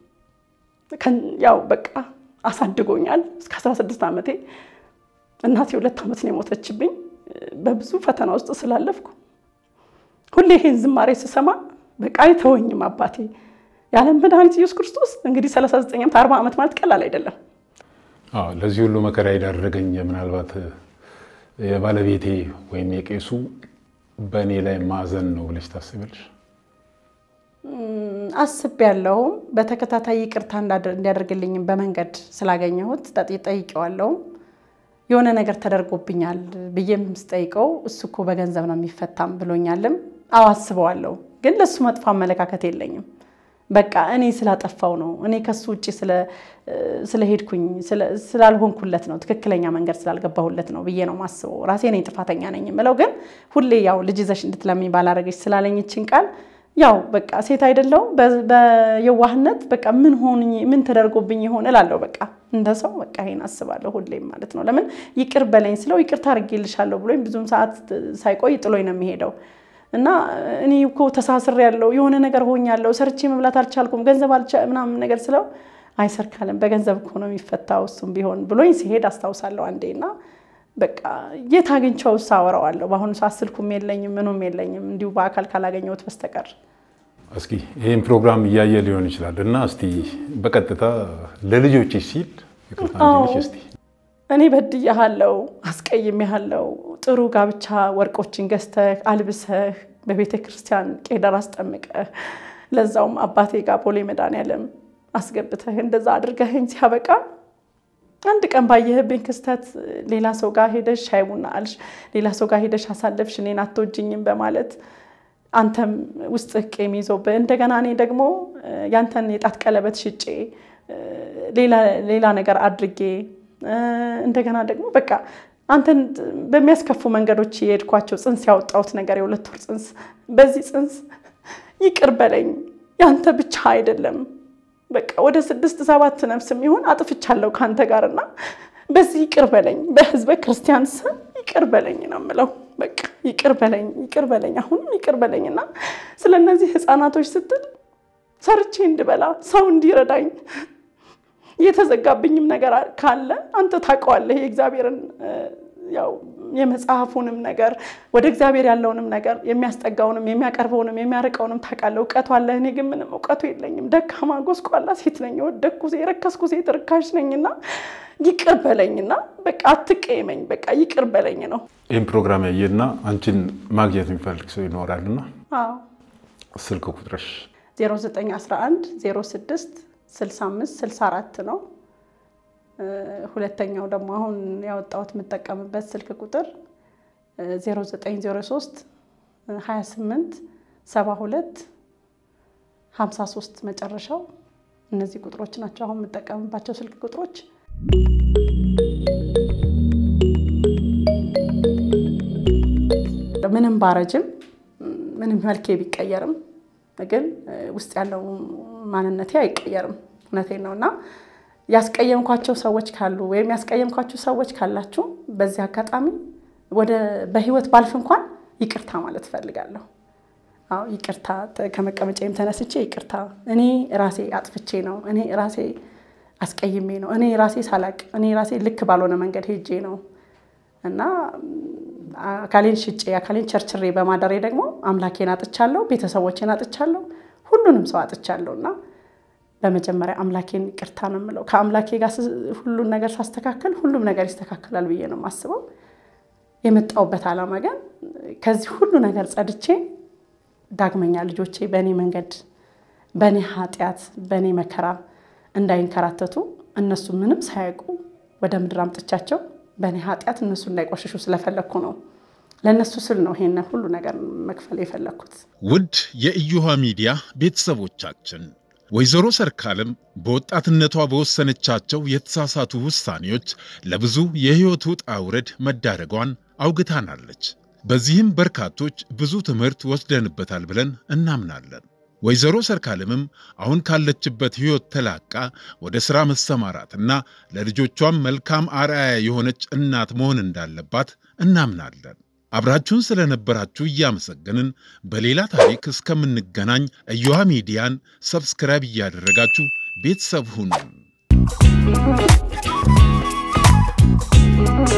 ያው በቃ አሳድጎኛል እስከ 16 ዓመቴ። እናቴ ሁለት ዓመት ነው የሞተችብኝ። በብዙ ፈተና ውስጥ ስላለፍኩ ሁሌ ይሄን ዝማሬ ስሰማ በቃ አይተወኝም አባቴ። የዓለም መድኃኒት ኢየሱስ ክርስቶስ እንግዲህ 39 ዓመት 40 ዓመት ማለት ቀላል አይደለም። ለዚህ ሁሉ መከራ የዳረገኝ ምናልባት የባለቤቴ ወይም የቄሱ በእኔ ላይ ማዘን ነው ብለሽ ታስቢያለሽ? አስቤያለሁም። በተከታታይ ይቅርታ እንዲያደርግልኝም በመንገድ ስላገኘሁት ጠይቄዋለሁም። የሆነ ነገር ተደርጎብኛል ብዬም ስጠይቀው እሱ እኮ በገንዘብ ነው የሚፈታም ብሎኛልም። አዎ አስበዋለሁ፣ ግን ለእሱ መጥፎ አመለካከት የለኝም። በቃ እኔ ስላጠፋው ነው እኔ ከሱ ውጭ ስለሄድኩኝ ስላልሆንኩለት ነው ትክክለኛ መንገድ ስላልገባሁለት ነው ብዬ ነው ማስበው። ራሴ ነኝ ጥፋተኛ ነኝ የምለው። ግን ሁሌ ያው ልጅ ይዘሽ እንድትለምኝ ባላረገች ስላለኝችን ቃል ያው በቃ ሴት አይደለው በየዋህነት በቃ ምን ሆንኝ ምን ተደርጎብኝ ይሆን እላለሁ። በቃ እንደ ሰው በቃ ይሄን አስባለሁ ሁሌም ማለት ነው። ለምን ይቅር በለኝ ስለው ይቅርታ አድርጌልሻለሁ ብሎኝ ብዙም ሰዓት ሳይቆይ ጥሎኝ ነው የሚሄደው እና እኔ እኮ ተሳስሬ ያለው የሆነ ነገር ሆኛለሁ፣ ሰርቼ መብላት አልቻልኩም፣ ገንዘብ ምናምን ነገር ስለው አይሰርካለም በገንዘብ እኮ ነው የሚፈታው እሱም ቢሆን ብሎኝ ሲሄድ አስታውሳለሁ አንዴ እና በቃ የት አግኝቼው ሳወራዋለሁ። በአሁኑ ሰዓት ስልኩም የለኝም ምኑም የለኝም እንዲሁ በአካል ካላገኘሁት በስተቀር። እስኪ ይህን ፕሮግራም እያየ ሊሆን ይችላል እና እስቲ በቀጥታ ለልጆች ሲል ይቅርታ እስቲ እኔ በድያሃለው፣ አስቀይሜሃለው። ጥሩ ጋብቻ ወርቆችን ገዝተህ አልብሰህ በቤተ ክርስቲያን ቄደር አስጠምቀህ ለዛውም አባቴ ጋር ቦሌ መድኃኒዓለም አስገብተህ እንደዛ አድርገህኝ ሲያበቃ አንድ ቀን ባየህብኝ ክስተት ሌላ ሰው ጋር ሄደሽ ሻይ ቡና አልሽ፣ ሌላ ሰው ጋር ሄደሽ አሳለፍሽ፣ እኔን አትወጂኝም በማለት አንተም ውስጥህ ቂም ይዞብህ እንደገና እኔ ደግሞ ያንተን የጣት ቀለበት ሽጬ ሌላ ነገር አድርጌ እንደገና ደግሞ በቃ አንተን በሚያስከፉ መንገዶች የሄድኳቸው ጽንስ ያወጣሁት ነገር የሁለት ወር ጽንስ፣ በዚህ ጽንስ ይቅር በለኝ ያንተ ብቻ አይደለም በቃ ወደ ስድስት ሰባት ነፍስ የሚሆን አጥፍቻለሁ ከአንተ ጋር እና በዚህ ይቅር በለኝ፣ በህዝበ ክርስቲያን ስም ይቅር በለኝ ነው የምለው። በቃ ይቅር በለኝ፣ ይቅር በለኝ፣ አሁንም ይቅር በለኝ እና ስለ እነዚህ ህፃናቶች ስትል ሰርቼ እንድበላ ሰው እንዲረዳኝ የተዘጋብኝም ነገር ካለ አንተ ታውቀዋለህ። የእግዚአብሔርን ያው የመጽሐፉንም ነገር ወደ እግዚአብሔር ያለውንም ነገር የሚያስጠጋውንም የሚያቀርበውንም የሚያርቀውንም ታውቃለህ። እውቀቱ አለ። እኔ ግን ምንም እውቀቱ የለኝም። ደካማ ጎስቋላ ሴት ነኝ። የወደቅኩ የረከስኩ ሴት ርካሽ ነኝና ይቅር በለኝና በቃ አትቀየመኝ። በቃ ይቅር በለኝ ነው። ይህን ፕሮግራም ያየና አንቺን ማግኘት የሚፈልግ ሰው ይኖራልና ስልክ ቁጥርሽ 0911 06 65 64 ነው። ሁለተኛው ደግሞ አሁን ያወጣሁት የምጠቀምበት ስልክ ቁጥር 0903 28 72 53 መጨረሻው እነዚህ ቁጥሮች ናቸው አሁን የምጠቀምባቸው ስልክ ቁጥሮች። ምንም ባረጅም ምንም መልኬ ቢቀየርም ግን ውስጥ ያለው ማንነቴ አይቀየርም። እውነቴን ነው እና ያስቀየምኳቸው ሰዎች ካሉ ወይም ያስቀየምኳችሁ ሰዎች ካላችሁ በዚህ አጋጣሚ ወደ በህይወት ባልፍ እንኳን ይቅርታ ማለት እፈልጋለሁ። አዎ ይቅርታ፣ ከመቀመጫዬም ተነስቼ ይቅርታ፣ እኔ ራሴ አጥፍቼ ነው፣ እኔ ራሴ አስቀይሜ ነው፣ እኔ ራሴ ሳላቅ፣ እኔ ራሴ ልክ ባልሆነ መንገድ ሄጄ ነው እና አካሌን ሽጬ አካሌን ቸርችሬ በማደሬ ደግሞ አምላኬን አጥቻለሁ፣ ቤተሰቦቼን አጥቻለሁ፣ ሁሉንም ሰው አጥቻለሁ እና በመጀመሪያ አምላኬን ይቅርታ ነው የምለው። ከአምላኬ ጋር ሁሉን ነገር ሳስተካከል ሁሉም ነገር ይስተካከላል ብዬ ነው የማስበው። የመጣውበት ዓላማ ግን ከዚህ ሁሉ ነገር ጸድቼ ዳግመኛ ልጆቼ በእኔ መንገድ፣ በእኔ ኃጢአት፣ በእኔ መከራ እንዳይንከራተቱ እነሱ ምንም ሳያውቁ ወደ ምድር አምጥቻቸው በእኔ ኃጢአት እነሱ እንዳይቆሽሹ ስለፈለግኩ ነው። ለእነሱ ስል ነው ይሄን ሁሉ ነገር መክፈል የፈለግኩት። ውድ የኢዮሃ ሚዲያ ቤተሰቦቻችን ወይዘሮ ሰርካለም በወጣትነቷ በወሰነቻቸው የተሳሳቱ ውሳኔዎች ለብዙ የሕይወት ውጣ ውረድ መዳረጓን አውግታናለች። በዚህም በርካቶች ብዙ ትምህርት ወስደንበታል ብለን እናምናለን። ወይዘሮ ሰርካለምም አሁን ካለችበት ሕይወት ተላቃ ወደ ሥራ መሰማራትና ለልጆቿም መልካም አርአያ የሆነች እናት መሆን እንዳለባት እናምናለን። አብራችሁን ስለነበራችሁ እያመሰገንን በሌላ ታሪክ እስከምንገናኝ ኢዮሃ ሚዲያን ሰብስክራይብ እያደረጋችሁ ቤተሰብ ሁኑን።